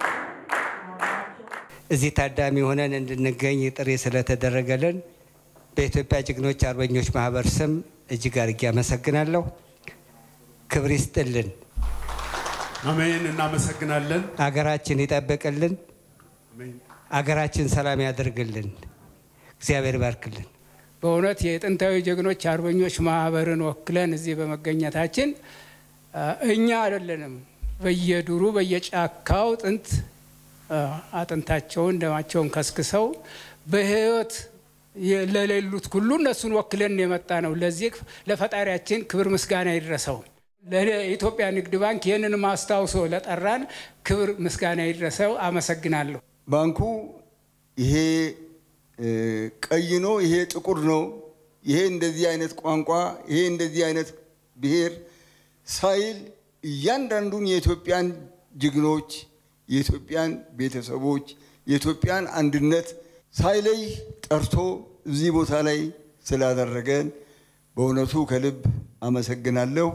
እዚህ ታዳሚ ሆነን እንድንገኝ ጥሪ ስለተደረገልን በኢትዮጵያ ጀግኖች አርበኞች ማህበር ስም እጅግ አድርጌ አመሰግናለሁ። ክብር ይስጥልን። አሜን። እናመሰግናለን። አገራችን ይጠብቅልን፣ አገራችን ሰላም ያደርግልን። እግዚአብሔር ይባርክልን። በእውነት የጥንታዊ ጀግኖች አርበኞች ማህበርን ወክለን እዚህ በመገኘታችን አ፣ እኛ አይደለንም በየዱሩ በየጫካው ጥንት አ፣ አጥንታቸውን ደማቸውን ከስክሰው በህይወት የ- ለሌሉት ሁሉ እነሱን ወክለን የመጣ ነው። ለዚህ ለፈጣሪያችን ክብር ምስጋና ይድረሰው። ለኢትዮጵያ ንግድ ባንክ ይህንን አስታውሶ ለጠራን ክብር ምስጋና ይድረሰው። አመሰግናለሁ። ባንኩ ይሄ እ፣ ቀይ ነው፣ ይሄ ጥቁር ነው፣ ይሄ እንደዚህ አይነት ቋንቋ፣ ይሄ እንደዚህ አይነት ብሔር ሳይል እያንዳንዱን የኢትዮጵያን ጀግኖች፣ የኢትዮጵያን ቤተሰቦች፣ የኢትዮጵያን አንድነት ሳይለይ ጠርቶ እዚህ ቦታ ላይ ስላደረገን በእውነቱ ከልብ አመሰግናለሁ።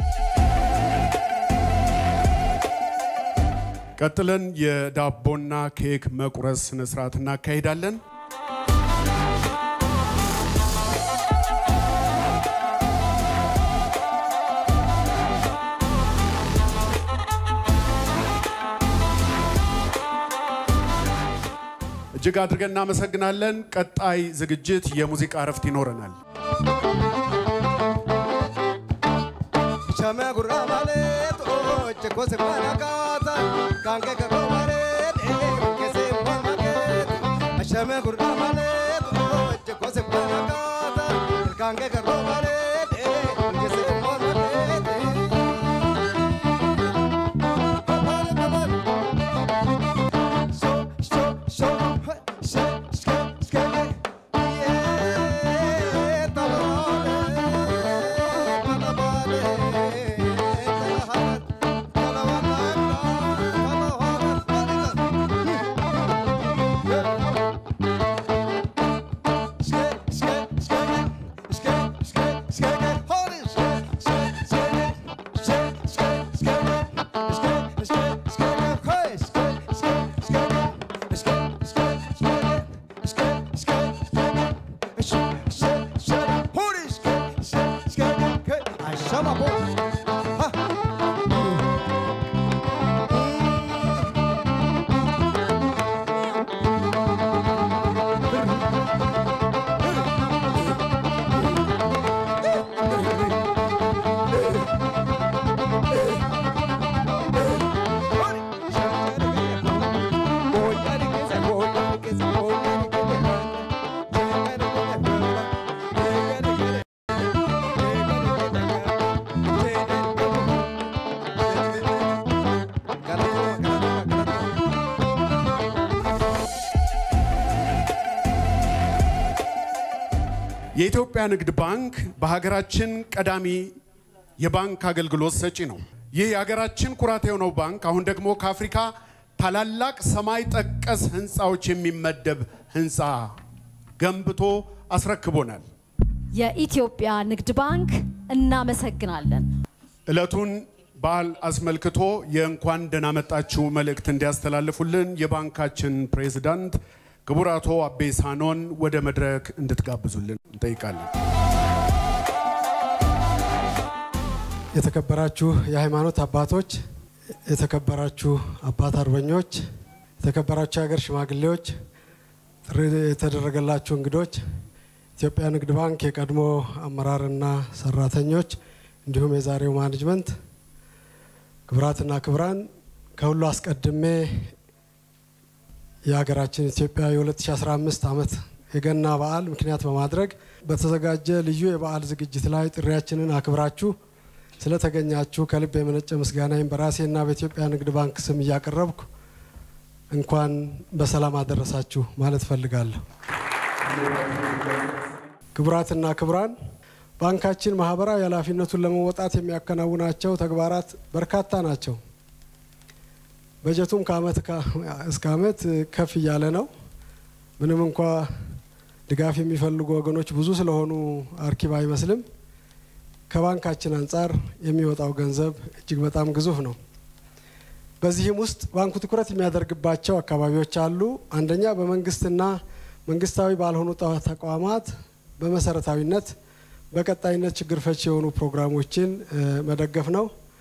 ቀጥለን የዳቦና ኬክ መቁረስ ስነስርዓት እናካሂዳለን። እጅግ አድርገን እናመሰግናለን። ቀጣይ ዝግጅት የሙዚቃ እረፍት ይኖረናል። Shame gurra malet o cheko se para kata kange ka ko malet e ke se mo maget Shame gurra malet o cheko se para kata kange ka ko malet e ke se mo maget So so so so ske ske yeah የኢትዮጵያ ንግድ ባንክ በሀገራችን ቀዳሚ የባንክ አገልግሎት ሰጪ ነው። ይህ የሀገራችን ኩራት የሆነው ባንክ አሁን ደግሞ ከአፍሪካ ታላላቅ ሰማይ ጠቀስ ህንፃዎች የሚመደብ ህንፃ ገንብቶ አስረክቦናል። የኢትዮጵያ ንግድ ባንክ እናመሰግናለን። ዕለቱን በዓል አስመልክቶ የእንኳን ደህና መጣችሁ መልእክት እንዲያስተላልፉልን የባንካችን ፕሬዝዳንት ክቡር አቶ አቤ ሳኖን ወደ መድረክ እንድትጋብዙልን እንጠይቃለን። የተከበራችሁ የሃይማኖት አባቶች፣ የተከበራችሁ አባት አርበኞች፣ የተከበራችሁ የሀገር ሽማግሌዎች፣ ጥሪ የተደረገላችሁ እንግዶች፣ ኢትዮጵያ ንግድ ባንክ የቀድሞ አመራርና ሰራተኞች እንዲሁም የዛሬው ማኔጅመንት፣ ክቡራትና ክቡራን፣ ከሁሉ አስቀድሜ የሀገራችን ኢትዮጵያ የ2015 ዓመት የገና በዓል ምክንያት በማድረግ በተዘጋጀ ልዩ የበዓል ዝግጅት ላይ ጥሪያችንን አክብራችሁ ስለተገኛችሁ ከልብ የመነጨ ምስጋናዬን በራሴና በኢትዮጵያ ንግድ ባንክ ስም እያቀረብኩ እንኳን በሰላም አደረሳችሁ ማለት ፈልጋለሁ። ክቡራትና ክቡራን፣ ባንካችን ማህበራዊ ኃላፊነቱን ለመወጣት የሚያከናውናቸው ተግባራት በርካታ ናቸው። በጀቱም ከአመት እስከ አመት ከፍ እያለ ነው። ምንም እንኳ ድጋፍ የሚፈልጉ ወገኖች ብዙ ስለሆኑ አርኪብ አይመስልም። ከባንካችን አንጻር የሚወጣው ገንዘብ እጅግ በጣም ግዙፍ ነው። በዚህም ውስጥ ባንኩ ትኩረት የሚያደርግባቸው አካባቢዎች አሉ። አንደኛ በመንግስትና መንግስታዊ ባልሆኑ ተቋማት በመሰረታዊነት በቀጣይነት ችግር ፈች የሆኑ ፕሮግራሞችን መደገፍ ነው።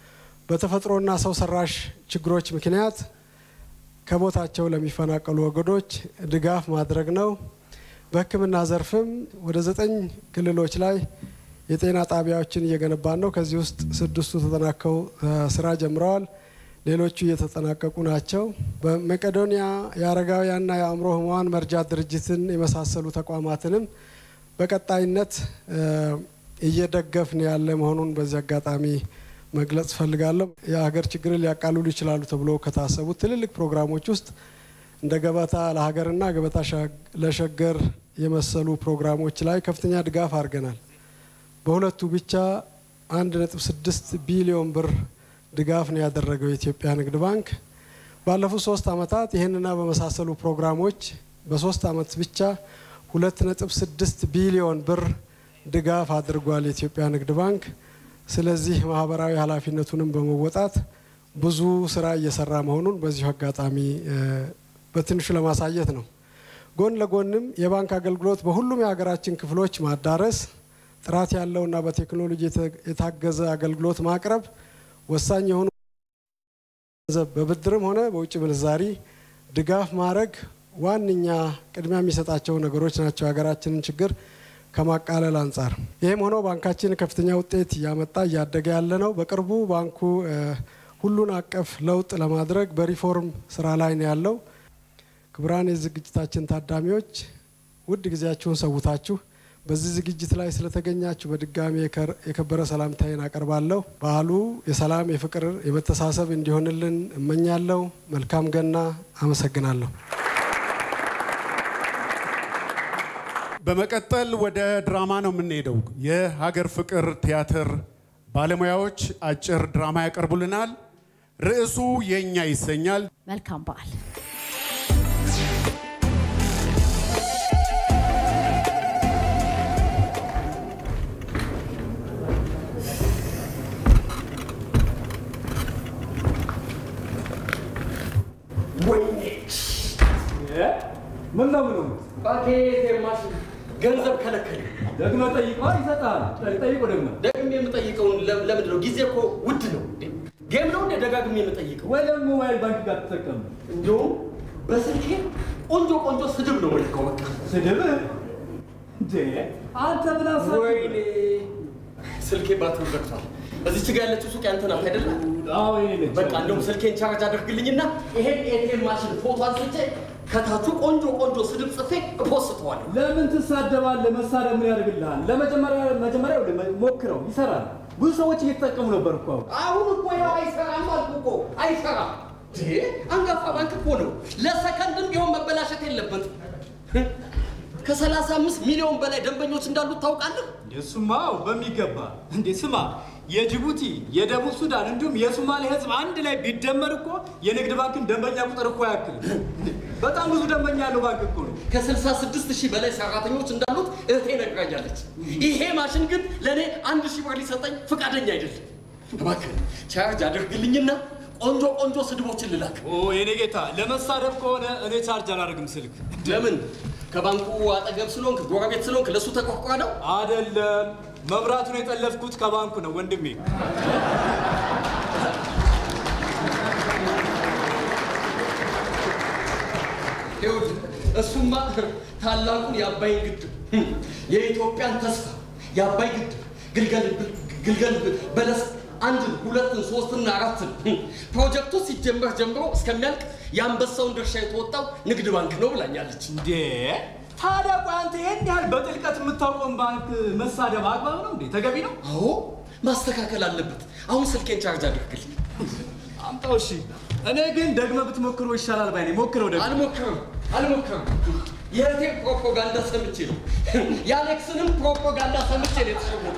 በተፈጥሮና ሰው ሰራሽ ችግሮች ምክንያት ከቦታቸው ለሚፈናቀሉ ወገኖች ድጋፍ ማድረግ ነው። በሕክምና ዘርፍም ወደ ዘጠኝ ክልሎች ላይ የጤና ጣቢያዎችን እየገነባን ነው። ከዚህ ውስጥ ስድስቱ ተጠናከው ስራ ጀምረዋል። ሌሎቹ እየተጠናቀቁ ናቸው። በመቄዶንያ የአረጋውያንና የአእምሮ ህሙማን መርጃ ድርጅትን የመሳሰሉ ተቋማትንም በቀጣይነት እየደገፍን ያለ መሆኑን በዚህ አጋጣሚ መግለጽ ፈልጋለሁ። የሀገር ችግርን ሊያቃልሉ ይችላሉ ተብሎ ከታሰቡት ትልልቅ ፕሮግራሞች ውስጥ እንደ ገበታ ለሀገርና ገበታ ለሸገር የመሰሉ ፕሮግራሞች ላይ ከፍተኛ ድጋፍ አድርገናል። በሁለቱ ብቻ አንድ ነጥብ ስድስት ቢሊዮን ብር ድጋፍ ነው ያደረገው የኢትዮጵያ ንግድ ባንክ። ባለፉት ሶስት ዓመታት ይህንና በመሳሰሉ ፕሮግራሞች በሶስት ዓመት ብቻ ሁለት ነጥብ ስድስት ቢሊዮን ብር ድጋፍ አድርጓል የኢትዮጵያ ንግድ ባንክ። ስለዚህ ማህበራዊ ኃላፊነቱንም በመወጣት ብዙ ስራ እየሰራ መሆኑን በዚሁ አጋጣሚ በትንሹ ለማሳየት ነው። ጎን ለጎንም የባንክ አገልግሎት በሁሉም የሀገራችን ክፍሎች ማዳረስ፣ ጥራት ያለውና በቴክኖሎጂ የታገዘ አገልግሎት ማቅረብ ወሳኝ የሆኑ ገንዘብ በብድርም ሆነ በውጭ ምንዛሪ ድጋፍ ማድረግ ዋነኛ ቅድሚያ የሚሰጣቸው ነገሮች ናቸው የሀገራችንን ችግር ከማቃለል አንጻር። ይህም ሆኖ ባንካችን ከፍተኛ ውጤት እያመጣ እያደገ ያለ ነው። በቅርቡ ባንኩ ሁሉን አቀፍ ለውጥ ለማድረግ በሪፎርም ስራ ላይ ነው ያለው። ክቡራን የዝግጅታችን ታዳሚዎች ውድ ጊዜያችሁን ሰውታችሁ በዚህ ዝግጅት ላይ ስለተገኛችሁ በድጋሚ የከበረ ሰላምታዬን አቀርባለሁ። በዓሉ የሰላም፣ የፍቅር፣ የመተሳሰብ እንዲሆንልን እመኛለሁ። መልካም ገና። አመሰግናለሁ። በመቀጠል ወደ ድራማ ነው የምንሄደው። የሀገር ፍቅር ቲያትር ባለሙያዎች አጭር ድራማ ያቀርቡልናል። ርዕሱ የእኛ ይሰኛል። መልካም በዓል። ምን ነው ምኑ ባኬት የማሽን ገንዘብ ከለከለ። ደግመህ ጠይቀዋ ይሰጣል። ጠይቆ ደግሞ ደግሜ የምጠይቀውን ለምንድን ነው? ጊዜ እኮ ውድ ነው። ጌም ነው እንደ ደጋግሜ የምጠይቀው ወይ ደግሞ ሞባይል ባንክ ጋር ተጠቀም። እንዲሁም በስልኬ ቆንጆ ቆንጆ ስድብ ነው ልከው። በቃ ስድብ እንዴ አንተ ምን አሰብ ወይኔ ስልኬ ባትሪ ዘግቷል። እዚች ጋ ያለችው ሱቅ ያንተ ናት አይደለ? አዎ በቃ እንደውም ስልኬን ቻርጅ አድርግልኝና ይሄን ኤቲኤም ማሽን ፎቶ አንስቼ ከታቹ ቆንጆ ቆንጆ ስድብ ጽፌ እፖስተዋለሁ። ለምን ትሳደባለህ? መሳደብ ምን ያደርግልሃል? ለመጀመሪያ መጀመሪያ ሞክረው፣ ይሰራል። ብዙ ሰዎች እየተጠቀሙ ነበር እኮ አሁን። አሁን እኮ ያው አይሰራም አልኩ እኮ አይሰራም። አንጋፋ ባንክ እኮ ነው። ለሰከንድም ቢሆን መበላሸት የለበትም። ከሰላሳ አምስት ሚሊዮን በላይ ደንበኞች እንዳሉት ታውቃለህ? እሱማ በሚገባ እንዴ። ስማ የጅቡቲ የደቡብ ሱዳን እንዲሁም የሶማሌ ህዝብ አንድ ላይ ቢደመር እኮ የንግድ ባንክን ደንበኛ ቁጥር እኮ ያክል በጣም ብዙ ደንበኛ ያለው ባንክ እኮ ነው። ከ66 ሺህ በላይ ሰራተኞች እንዳሉት እህቴ ነግራኛለች። ይሄ ማሽን ግን ለእኔ አንድ ሺህ ብር ሊሰጠኝ ፈቃደኛ አይደለም። እባክህ ቻርጅ አድርግልኝና ቆንጆ ቆንጆ ስድቦችን ልላክ። ኦ የኔ ጌታ፣ ለመሳደብ ከሆነ እኔ ቻርጅ አላደርግም ስልክ። ለምን? ከባንኩ አጠገብ ስለሆንክ ጎረቤት ስለሆንክ ለእሱ ተቆርቋ ነው? አይደለም፣ መብራቱን የጠለፍኩት ከባንኩ ነው ወንድሜ። ይኸውልህ እሱማ ታላቁን የአባይን ግድብ የኢትዮጵያን ተስፋ የአባይ ግድብ ግልገል ግልገል በለስ አንድን ሁለትን ሶስትና አራትን ፕሮጀክቱ ሲጀመር ጀምሮ እስከሚያልቅ የአንበሳውን ድርሻ የተወጣው ንግድ ባንክ ነው ብላኛለች። እንዴ ታዲያ ቆይ አንተ ይህን ያህል በጥልቀት የምታውቀውን ባንክ መሳደብ አግባብ ነው እንዴ? ተገቢ ነው? አዎ ማስተካከል አለበት። አሁን ስልኬን ቻርጅ አድርግልኝ። አምጣው። እሺ እኔ ግን ደግመህ ብትሞክረው ይሻላል ባይ ነኝ። ሞክረው ደግሞ። አልሞክርም አልሞክርም። የእህቴን ፕሮፓጋንዳ ሰምቼ ነው የአሌክስንም ፕሮፓጋንዳ ሰምቼ ነው የተሸወድኩት።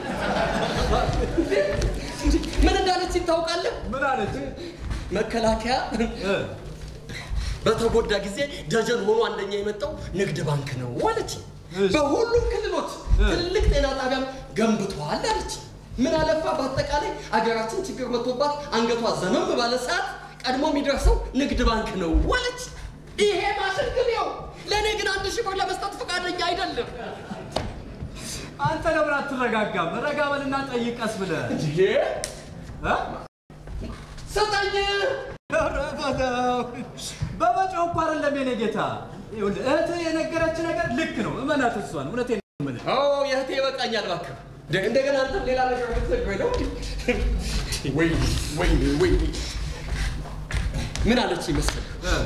ምን እንዳለች ታውቃለህ? ምን አለች? መከላከያ በተጎዳ ጊዜ ደጀን ሆኖ አንደኛ የመጣው ንግድ ባንክ ነው አለች። በሁሉም ክልሎች ትልልቅ ጤና ጣቢያም ገንብተዋል አለች። ምን አለፋ በአጠቃላይ አገራችን ችግር መጥቶባት አንገቷ ዘመም ባለ ሰዓት ቀድሞ የሚደርሰው ንግድ ባንክ ነው አለች። ይሄ ማሽን ግን ያው ለእኔ ግን አንድ ሺህ ብር ለመስጠት ፈቃደኛ አይደለም። አንተ ለምን አትረጋጋም? ረጋ በልና ጠይቅ ቀስ ብለህ። ተው። በመጮህ እኮ አይደለም የኔ ጌታ። ይኸውልህ እህትህ የነገረች ነገር ልክ ነው። እመናት እሷን። እውነቴን ነው የምልህ። አዎ የእህቴ ይበቃኛል እባክህ። እንደ- እንደገና አንተም ሌላ ነገር ልትነግረኝ ነው? ወይ ወይ ወይ ምን አለች ይመስል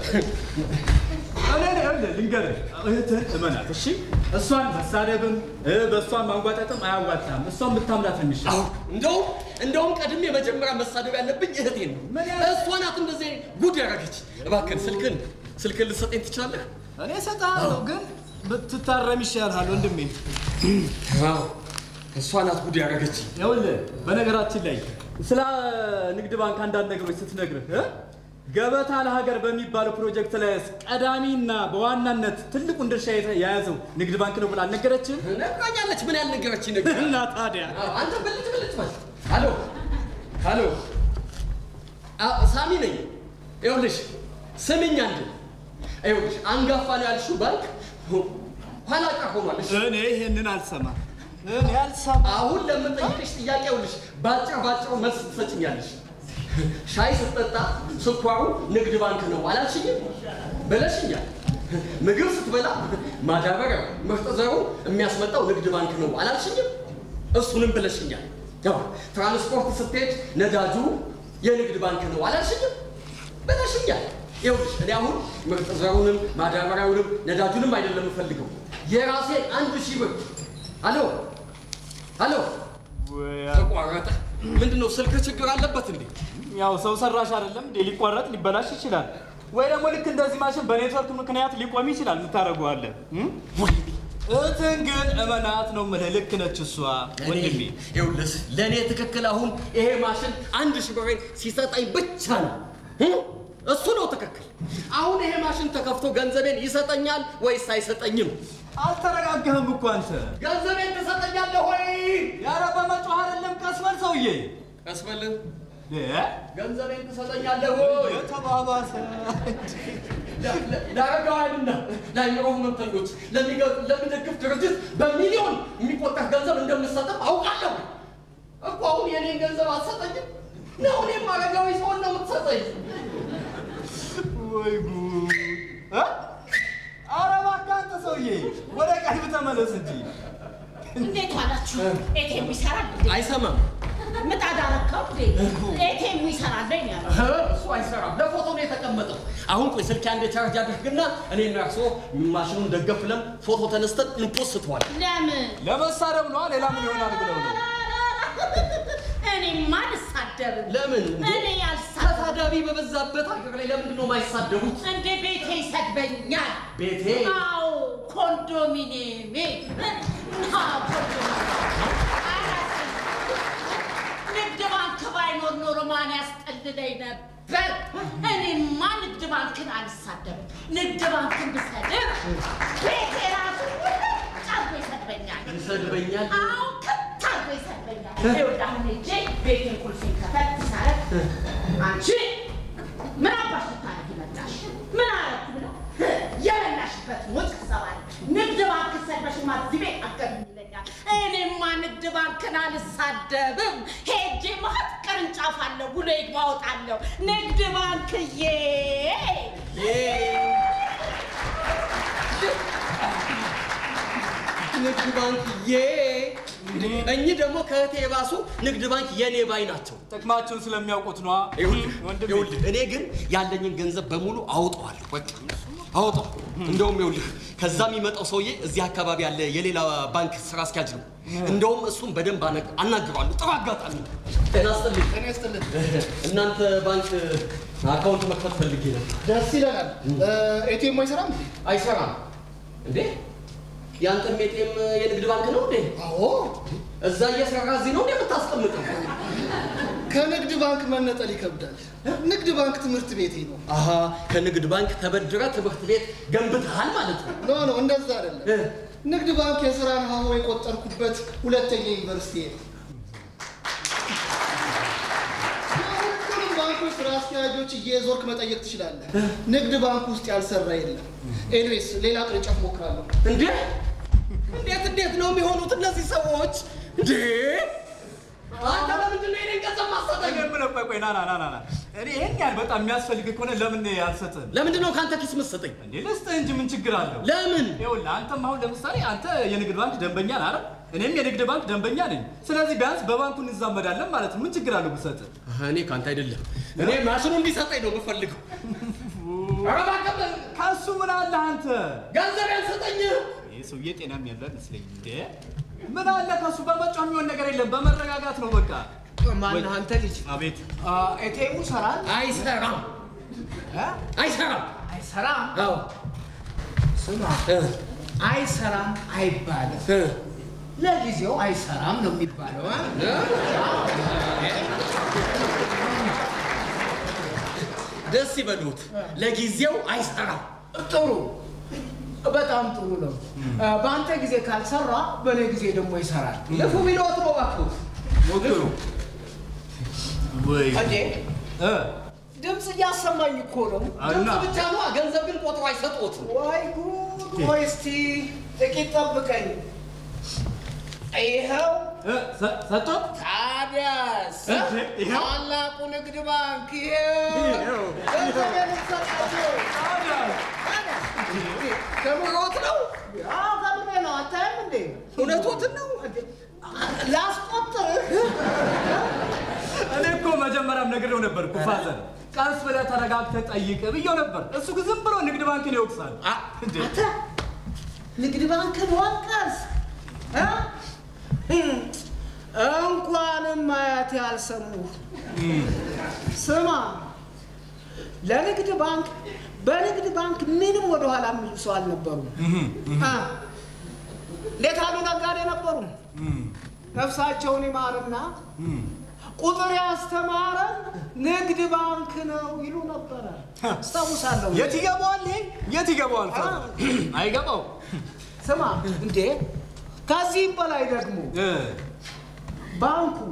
እኔ ይኸውልህ ልንገርህ፣ እህትህን እመናት እሺ። እሷን መሳደብም እ፣ በእሷን ማንጓጠጥም አያዋጣም። እሷን ብታምናት ነው የሚሻለው። እንደውም እንደውም ቀድሜ መጀመሪያ መሳደብ ያለብኝ እህቴን ነው። እሷ ናት እንደዚህ ጉድ ያደረገች። እባክህን ስልክን ስልክን ልትሰጠኝ ትችላለህ? እኔ እሰጥሃለሁ፣ ግን ብትታረም ይሻልሃል ወንድሜ። አዎ እሷ ናት ጉድ ያደረገች። ይኸውልህ በነገራችን ላይ ስለ ንግድ ባንክ አንዳንድ ነገሮች ስትነግርህ እ? ገበታ ለሀገር በሚባለው ፕሮጀክት ላይ ቀዳሚና በዋናነት ትልቁን ድርሻ የተ- የያዘው ንግድ ባንክ ነው ብላ አልነገረችም? ነግራኛለች። ምን ያልነገረችኝ ነገር እና ታዲያ አንተ ብልጭ ብልጭ በል። ሄሎ ሄሎ፣ አ- ሳሚ ነኝ። ይኸውልሽ ስምኝ አንድ ይኸውልሽ አንጋፋ ነው ያልሽው ባንክ ኋላ ቀር ሆኗል። እሺ? እኔ ይሄንን አልሰማም። እኔ አልሰማም። አሁን ለምጠይቅሽ ጥያቄ ይኸውልሽ ባጭር ባጭሩ መልስ ትሰጭኛለሽ። ሻይ ስትጠጣ ስኳሩ ንግድ ባንክ ነው አላልሽኝም? ብለሽኛል። ምግብ ስትበላ ማዳበሪያው ምርጥ ዘሩ የሚያስመጣው ንግድ ባንክ ነው አላልሽኝም? እሱንም ብለሽኛል። ያው ትራንስፖርት ስትሄድ ነዳጁ የንግድ ባንክ ነው አላልሽኝም? ብለሽኛል። ይኸውልሽ እኔ አሁን ምርጥ ዘሩንም ማዳበሪያውንም ነዳጁንም አይደለም የምፈልገው የራሴን አንድ ሺህ ብር አሎ አሎ ተቋረጠ። ምንድን ነው ስልክ ችግር አለበት እንዴ? ያው ሰው ሰራሽ አይደለም እንዴ? ሊቋረጥ ሊበላሽ ይችላል። ወይ ደግሞ ልክ እንደዚህ ማሽን በኔትወርክ ምክንያት ሊቆም ይችላል። የምታደርገዋለን እህትን ግን እመናት ነው የምልህ። ልክ ነች እሷ ወንድሜ። ይኸውልህ ለእኔ ትክክል አሁን ይሄ ማሽን አንድ ሺህ ብሬን ሲሰጠኝ ብቻ ነው እ? እሱ ነው ትክክል። አሁን ይሄ ማሽን ተከፍቶ ገንዘቤን ይሰጠኛል ወይስ አይሰጠኝም? አልተረጋጋህም እኮ አንተ። ገንዘቤን ትሰጠኛለህ ወይ? ያረ በመጮህ አይደለም፣ ቀስ በል ሰውዬ። ቀስ በል እ? ገንዘቤን ትሰጠኛለህ ወይ? የተባባሰ ለአረጋውያንና ለአእምሮ ህመምተኞች ለሚገ- ለሚደግፍ ድርጅት በሚሊዮን የሚቆጠር ገንዘብ እንደምሰጥም አውቃለሁ እኮ። አሁን የኔን ገንዘብ አትሰጠኝም ነው? እኔም አረጋዊ ሰውን ነው የምትሰጠኝ። ወይ ጉድ! እ? ኧረ እባክህ አንተ ሰውዬ ወደ ቀልብ ተመለስ እንጂ። እንዴት ዋላችሁ? ኤቴም ይሰራል እንዴ? አይሰማም። ምጣድ አረካው እንዴ? ኤቴም ይሰራል ነው ያለው። እ? እሱ አይሰራም። ለፎቶ ነው የተቀመጠው። አሁን ቆይ ስልክ አንድ ቻርጅ አድርግና እኔና እርሶ ማሽኑን ደገፍ ብለን ፎቶ ተነስተን እንፖስተዋል። ለምን? ለመሳደብ ነዋ። ሌላ ምን ይሆናል ብለው ነው። እኔማ አልሳደብም። ለምን? እኔ አልሳደብም። ተሳዳቢ በበዛበት ሀገር ላይ ለምንድን ነው የማይሳደቡት? እንዴ ቤቴ ይሰድበኛል። ቤቴ? አዎ ኮንዶሚኒየሜ። አዎ ኮንዶሚኒየሜ። ንግድ ባንክ ባይኖር ኖሮ ማን ያስጠልለኝ ነበር? እኔማ ንግድ ባንክን አልሳደብም። ንግድ ባንክን ብሰድብ ቤቴ ራሱ ውልጭ አድርጎ ይሰድበኛል። ይሰድበኛል? አዎ ክት አድርጎ ይሰድበኛል። ይኸውልህ አሁን ሄጄ ቤቴን ቁልፌን ከፈት ሳረግ አንቺ ምን አባሽ ልታረጊ መጣሽ? ምን አረኩ ብለው የበላሽበት ሞጭ ሰባል ንግድ ባንክ ሰድበሽማ እዚህ ቤት አትገቢም ይለኛል። እኔማ ንግድ ባንክን አልሳደብም። ሄጄ ማት ቅርንጫፍ አለ ውሎ ይግባ እወጣለሁ። ንግድ ባንክዬ ንግድ ባንክ ዬ እኚህ ደግሞ ከእህቴ የባሱ ንግድ ባንክ የኔ ባይ ናቸው። ጥቅማቸውን ስለሚያውቁት ነዋ። ይኸውልህ ይኸውልህ፣ እኔ ግን ያለኝን ገንዘብ በሙሉ አውጠዋለሁ። በቃ አውጠው። እንደውም ይኸውልህ ከዛ የሚመጣው ሰውዬ እዚህ አካባቢ ያለ የሌላ ባንክ ስራ አስኪያጅ ነው። እንደውም እሱም በደንብ አነ- አናግረዋለሁ። ጥሩ አጋጣሚ ነው። ጤና ይስጥልኝ። ጤና ይስጥልኝ። እናንተ ባንክ አካውንት መክፈት ፈልጌ ነው። ደስ ይለናል። ኤቲኤም አይሰራም? አይሰራም እንዴ? ያንተም ኤቲኤም የንግድ ባንክ ነው እንዴ? አዎ። እዛ እየሰራ እዚህ ነው እንዴ የምታስቀምጠው? ከንግድ ባንክ መነጠል ይከብዳል። ንግድ ባንክ ትምህርት ቤቴ ነው። አሀ ከንግድ ባንክ ተበድረ ትምህርት ቤት ገንብተሃል ማለት ነው። ኖ ኖ፣ እንደዛ አይደለም። ንግድ ባንክ የስራን ሀሁ የቆጠርኩበት ሁለተኛ ዩኒቨርሲቲ ነው። የሁሉንም ባንኮች ስራ አስኪያጆች እየዞርክ መጠየቅ ትችላለህ። ንግድ ባንክ ውስጥ ያልሰራ የለም። ኤኒዌይስ ሌላ ቅርንጫፍ ሞክራለሁ። እንዴ እንዴት እንዴት ነው የሚሆኑት እነዚህ ሰዎች እንዴ? አንተ ለምንድን ነው የኔን ገንዘብ ማሰጠኝ? የምለው ቆይ ቆይ ና ና ና ና ና እኔ ይሄን ያህል በጣም የሚያስፈልግ ከሆነ ለምን አልሰጥህም? ለምንድን ነው ከአንተ ኪስ የምትሰጠኝ? እንዴ ልስጥህ እንጂ ምን ችግር አለው? ለምን? ይኸውልህ አንተም አሁን ለምሳሌ አንተ የንግድ ባንክ ደንበኛ ነህ አይደል? እኔም የንግድ ባንክ ደንበኛ ነኝ። ስለዚህ ቢያንስ በባንኩ እንዛመዳለን ማለት ነው። ምን ችግር አለው ብሰጥህ? እኔ ከአንተ አይደለም፣ እኔ ማሽኑ እንዲሰጠኝ ነው የምፈልገው። ኧረ እባክህ ከእሱ ምን አለ አንተ? ገንዘብ ያልሰጠኝ ይህ ሰውዬ ጤናም ያለው አይመስለኝም። እንዴ ምን አለ ከእሱ በመጫው የሚሆን ነገር የለም። በመረጋጋት ነው በቃ። ማነህ አንተ ልጅ? አቤት ኤቴሙ ይሰራል? አይሰራም፣ አይሰራም፣ አይሰራም። አዎ ስማ፣ አይሰራም አይባልም። ለጊዜው አይሰራም ነው የሚባለው። እ? ደስ ይበሉት። ለጊዜው አይሰራም። ጥሩ፣ በጣም ጥሩ ነው። በአንተ ጊዜ ካልሰራ በእኔ ጊዜ ደግሞ ይሰራል። ልፉ ቢሎት ነው እባክህ። ሞክሩ። ወይ እንዴ ድምፅ እያሰማኝ እኮ ነው። ድምፅ ብቻ ነው፣ ገንዘብ ግን ቆጥሮ አይሰጡትም። ወይ ጉድ! ወይ እስቲ ጥቂት ጠብቀኝ። ይኸው ሰጡት። ታዲያስ እንዴ፣ ይኸው? ታላቁ ንግድ ባንክ ይኸው ገንዘቤን ሰጣቸው። ከምሮት ነው? አዎ ከምሬ ነው። አታይም እንዴ? እውነቶትን ነው? ላስቆጥርህ እኔ እኮ መጀመሪያም ነግሬው ነበር እኮ ፋዘር፣ ቀስ ብለህ ተረጋግተህ ጠይቅ ብዬው ነበር። እሱ ግን ዝም ብሎ ንግድ ባንክን ይወቅሳል። እንዴ አንተ ንግድ ባንክን ወቀስ እ? እንኳንም አያቴ ያልሰሙ ስማ፣ ለንግድ ባንክ በንግድ ባንክ ምንም ወደኋላ የሚሉ ሰው አልነበሩም። አ፣ እንዴት አሉ ነጋዴ ነበሩ። ነፍሳቸውን ይማርና ቁጥር ያስተማረን ንግድ ባንክ ነው ይሉ ነበረ። አስታውሳለሁ። የት ይገባዋል? ይሄ የት ይገባዋል? ፋዘር አይገባው። ስማ እንዴ ከዚህም በላይ ደግሞ ባንኩ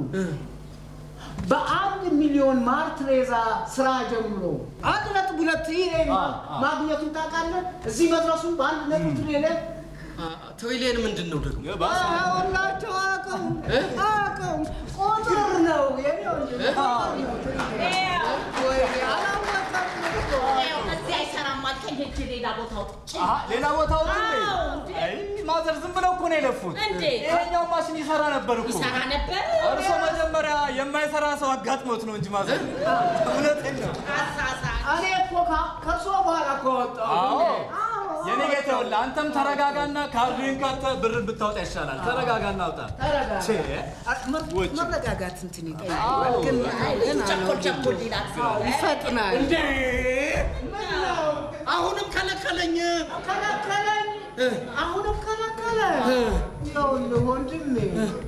በአንድ ሚሊዮን ማርትሬዛ ስራ ጀምሮ አንድ ነጥብ ሁለት ትሪሊየን ማግኘቱን ታውቃለህ? እዚህ መድረሱን በአንድ ነጥብ ትሪሊየን ትሪሊየን ምንድን ነው ደግሞ? ሁላቸው አቅም አቅም ቁጥር ነው የኔ ወንድም፣ ቁጥር ነው። ወይ አላወቀም እኮ። እዚህ አይሰራም አልከኝ። ሄጄ ሌላ ቦታ አውጥቼ አሀ፣ ሌላ ቦታ ወጥ አዎ፣ እንዴ? አይ ማዘር ዝም ብለው እኮ ነው የለፉት። እንዴ? ይሄኛው ማሽን ይሰራ ነበር እኮ። ይሰራ ነበር? እርሶ መጀመሪያ የማይሰራ ሰው አጋጥሞት ነው እንጂ ማዘር። እውነቴን ነው። እኔ እኮ ከ- ከእርሶ በኋላ እኮ ወጣሁ። አዎ አዎ፣ የኔ ጌታ ይኸውልህ፣ አንተም ተረጋጋና ካርድህን ከተህ ብር ብታወጣ ይሻላል። ተረጋጋና አውጣ። ተረጋጋ። ቼ፣ መ- መረጋጋት እንትን አዎ። ይጠይቃል። ግን ገና ነው ቸኮል እንጂ። ቸኮል ይላል። አዎ፣ ይፈጥናል። እንዴ ምን ነው? አሁንም ከለከለኝ። ከለከለኝ። አሁንም ከለከለ። ይኸውልህ ወንድሜ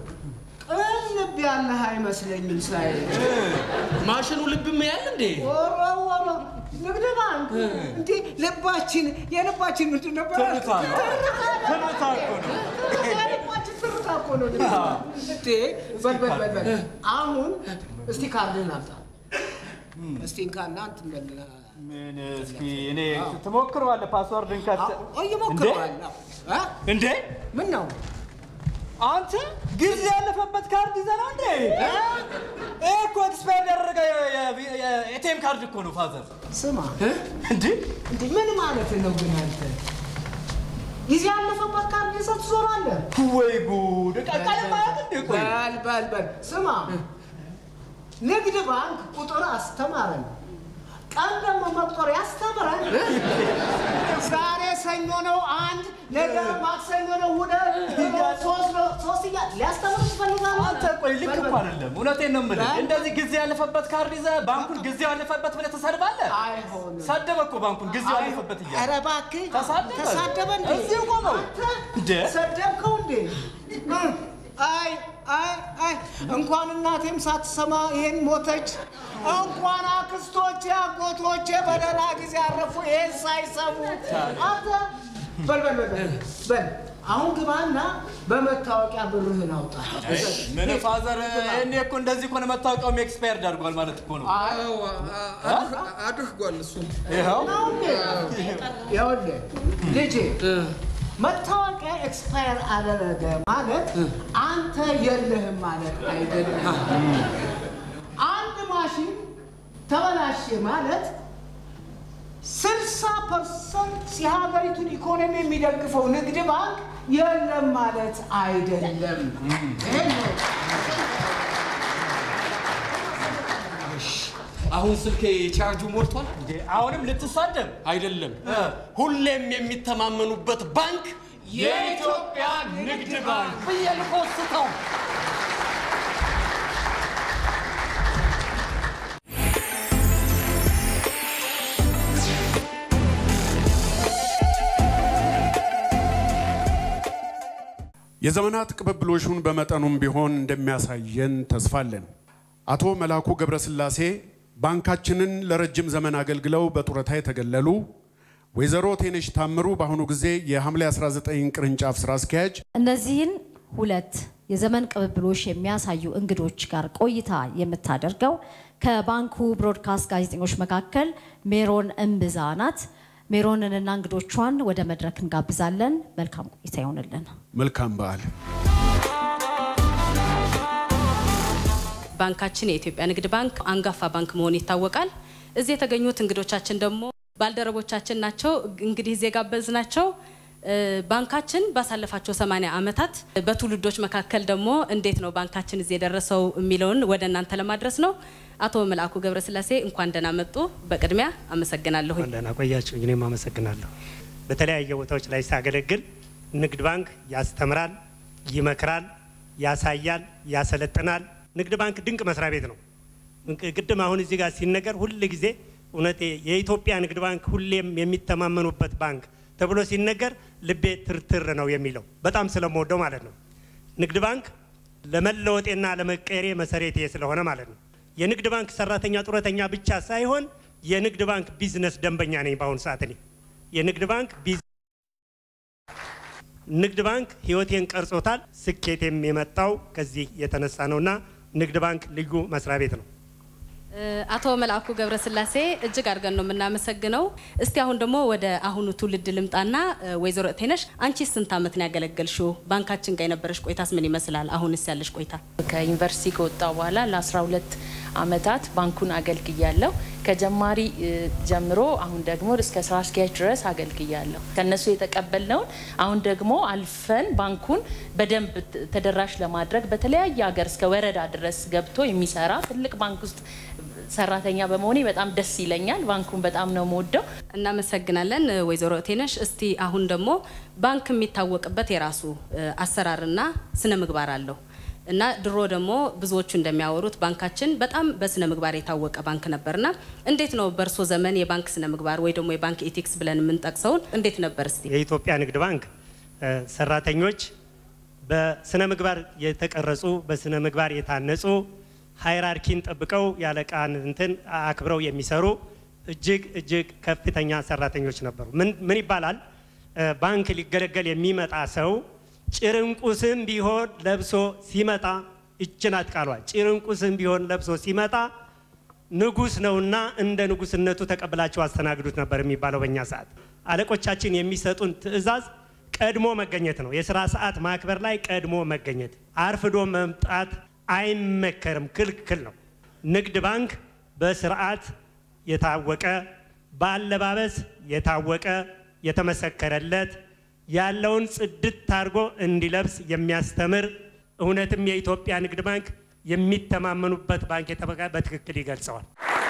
ቅን ልብ ያለህ አይመስለኝም ሳይ ማሽኑ ልብም ያል እንዴ? ወሮ ወሮ ንግድ ባንክ እንዴ ልባችን የልባችን ምንድን ነበረ? ትርታ ነው። ትርታ እኮ ነው። የልባችን ትርታ እኮ ነው። ንግድ ባንክ። እንዴ በል በል በል በል አሁን እስቲ ካርድህን አምጣ። እስቲ እንካና እንትን በል ምን እስኪ እኔ ትሞክረዋለህ? ፓስዋርድን ከተ ቆይ እሞክረዋለሁ። እ? እንዴ ምን ነው አንተ ጊዜ ያለፈበት ካርድ ይዘህ ነው እንዴ? ይሄ እኮ ኤክስፓየር ያደረገ የኤቲኤም ካርድ እኮ ነው ፋዘር። ስማ እንዴ እንዴ ምን ማለት ነው ግን አንተ ጊዜ ያለፈበት ካርድ ይዘህ ትዞራለህ? ወይ ጉድ! ቀቀል ማለት እንዴ? ቆይ በል በል በል ስማ፣ ንግድ ባንክ ቁጥር አስተማረን፣ ቀን ደግሞ መቁጠር ያስተምረን። ዛሬ ሰኞ ነው አንድ፣ ነገ ማክሰኞ ነው ሁለት፣ ሶስት ነው ሶስት እያለ ሊያስተምር ትፈልጋለህ? አንተ ቆይ ልክ እኮ አይደለም። እውነቴን ነው የምልህ። እንደዚህ ጊዜ ያለፈበት ካርድ ይዘህ ባንኩን ጊዜ ያለፈበት ብለህ ተሰድባለህ። አይሆንም። ሰደበ እኮ ባንኩን ጊዜ ያለፈበት እያለ ኧረ እባክህ ተሳደበ። ተሳደበ እንዴ? እዚሁ ቆመው አንተ እንዴ? ሰደብከው እንዴ? እ? አይ አይ አይ እንኳን እናቴም ሳትሰማ ይሄን ሞተች። እንኳን አክስቶቼ አጎቶቼ በደህና ጊዜ አረፉ ይሄን ሳይሰሙ። አንተ በል በል በል በል በል አሁን ግባና በመታወቂያ ብርህን አውጣ። ምን ፋዘር፣ እኔ እኮ እንደዚህ እኮ ነው መታወቂያውም ኤክስፓየርድ አድርጓል ማለት እኮ ነው። አድርጓል እሱ ይኸው ነው እንዴ? ይኸውልህ ልጄ መታወቂያ ኤክስፓየር አደረገ ማለት አንተ የለህም ማለት አይደለም። አንድ ማሽን ተበላሸ ማለት ስልሳ ፐርሰንት የሀገሪቱን ኢኮኖሚ የሚደግፈው ንግድ ባንክ የለም ማለት አይደለም። ይሄን ነው። አሁን ስልኬ ቻርጁ ሞልቷል። አሁንም ልትሳደብ አይደለም። ሁሌም የሚተማመኑበት ባንክ የኢትዮጵያ ንግድ ባንክ ብዬ ልፖስተው። የዘመናት ቅብብሎሹን በመጠኑም ቢሆን እንደሚያሳየን ተስፋ አለን። አቶ መላኩ ገብረስላሴ ባንካችንን ለረጅም ዘመን አገልግለው በጡረታ የተገለሉ፣ ወይዘሮ ቴነሽ ታምሩ በአሁኑ ጊዜ የሐምሌ 19 ቅርንጫፍ ስራ አስኪያጅ፣ እነዚህን ሁለት የዘመን ቅብብሎሽ የሚያሳዩ እንግዶች ጋር ቆይታ የምታደርገው ከባንኩ ብሮድካስት ጋዜጠኞች መካከል ሜሮን እምብዛ ናት። ሜሮንንና እንግዶቿን ወደ መድረክ እንጋብዛለን። መልካም ቆይታ ይሆንልን። መልካም በዓል። ባንካችን የኢትዮጵያ ንግድ ባንክ አንጋፋ ባንክ መሆኑ ይታወቃል። እዚህ የተገኙት እንግዶቻችን ደግሞ ባልደረቦቻችን ናቸው። እንግዲህ እዚህ የጋበዝናቸው ባንካችን ባሳለፋቸው 80 ዓመታት በትውልዶች መካከል ደግሞ እንዴት ነው ባንካችን እዚህ የደረሰው የሚለውን ወደ እናንተ ለማድረስ ነው። አቶ መልአኩ ገብረስላሴ እንኳን ደህና መጡ። በቅድሚያ አመሰግናለሁ። ደህና ቆያችሁ። እኔም አመሰግናለሁ። በተለያየ ቦታዎች ላይ ሳገለግል ንግድ ባንክ ያስተምራል፣ ይመክራል፣ ያሳያል፣ ያሰለጥናል። ንግድ ባንክ ድንቅ መስሪያ ቤት ነው። ቅድም አሁን እዚህ ጋር ሲነገር ሁል ጊዜ እውነቴ የኢትዮጵያ ንግድ ባንክ ሁሌም የሚተማመኑበት ባንክ ተብሎ ሲነገር ልቤ ትርትር ነው የሚለው በጣም ስለምወደው ማለት ነው። ንግድ ባንክ ለመለወጤና ለመቀየሬ መሰረቴ ስለሆነ ማለት ነው። የንግድ ባንክ ሰራተኛ ጡረተኛ ብቻ ሳይሆን የንግድ ባንክ ቢዝነስ ደንበኛ ነኝ። በአሁኑ ሰዓት እኔ የንግድ ባንክ ንግድ ባንክ ህይወቴን ቀርጾታል። ስኬቴም የመጣው ከዚህ የተነሳ ነውና ንግድ ባንክ ልዩ መስሪያ ቤት ነው። አቶ መልአኩ ገብረስላሴ እጅግ አድርገን ነው የምናመሰግነው። እስቲ አሁን ደግሞ ወደ አሁኑ ትውልድ ልምጣና ወይዘሮ ቴነሽ አንቺ ስንት ዓመት ነው ያገለገልሽው? ባንካችን ጋር የነበረሽ ቆይታስ ምን ይመስላል? አሁንስ ያለሽ ቆይታ? ከዩኒቨርሲቲ ከወጣሁ በኋላ ለ12 ዓመታት ባንኩን አገልግያለሁ። ከጀማሪ ጀምሮ አሁን ደግሞ እስከ ስራ አስኪያጅ ድረስ አገልግያለሁ። ከነሱ የተቀበልነውን አሁን ደግሞ አልፈን ባንኩን በደንብ ተደራሽ ለማድረግ በተለያየ ሀገር እስከ ወረዳ ድረስ ገብቶ የሚሰራ ትልቅ ባንክ ውስጥ ሰራተኛ በመሆኔ በጣም ደስ ይለኛል። ባንኩን በጣም ነው የምወደው። እናመሰግናለን ወይዘሮ ቴነሽ። እስቲ አሁን ደግሞ ባንክ የሚታወቅበት የራሱ አሰራርና ስነ ምግባር አለው እና ድሮ ደግሞ ብዙዎቹ እንደሚያወሩት ባንካችን በጣም በስነ ምግባር የታወቀ ባንክ ነበርና እንዴት ነው በእርሶ ዘመን የባንክ ስነ ምግባር ወይ ደግሞ የባንክ ኤቲክስ ብለን የምንጠቅሰውን እንዴት ነበር? እስቲ የኢትዮጵያ ንግድ ባንክ ሰራተኞች በስነ ምግባር የተቀረጹ በስነ ምግባር የታነጹ ሃይራርኪን ጠብቀው ያለቃን እንትን አክብረው የሚሰሩ እጅግ እጅግ ከፍተኛ ሰራተኞች ነበሩ። ምን ይባላል? ባንክ ሊገለገል የሚመጣ ሰው ጭርንቁስም ቢሆን ለብሶ ሲመጣ እችናት ቃሏ ጭርንቁስም ቢሆን ለብሶ ሲመጣ ንጉስ ነውና እንደ ንጉስነቱ ተቀብላቸው አስተናግዱት ነበር የሚባለው በእኛ ሰዓት። አለቆቻችን የሚሰጡን ትዕዛዝ ቀድሞ መገኘት ነው። የስራ ሰዓት ማክበር ላይ ቀድሞ መገኘት፣ አርፍዶ መምጣት አይመከርም፣ ክልክል ነው። ንግድ ባንክ በስርዓት የታወቀ በአለባበስ የታወቀ የተመሰከረለት ያለውን ጽድት አድርጎ እንዲለብስ የሚያስተምር እውነትም የኢትዮጵያ ንግድ ባንክ የሚተማመኑበት ባንክ የተበቃ በትክክል ይገልጸዋል።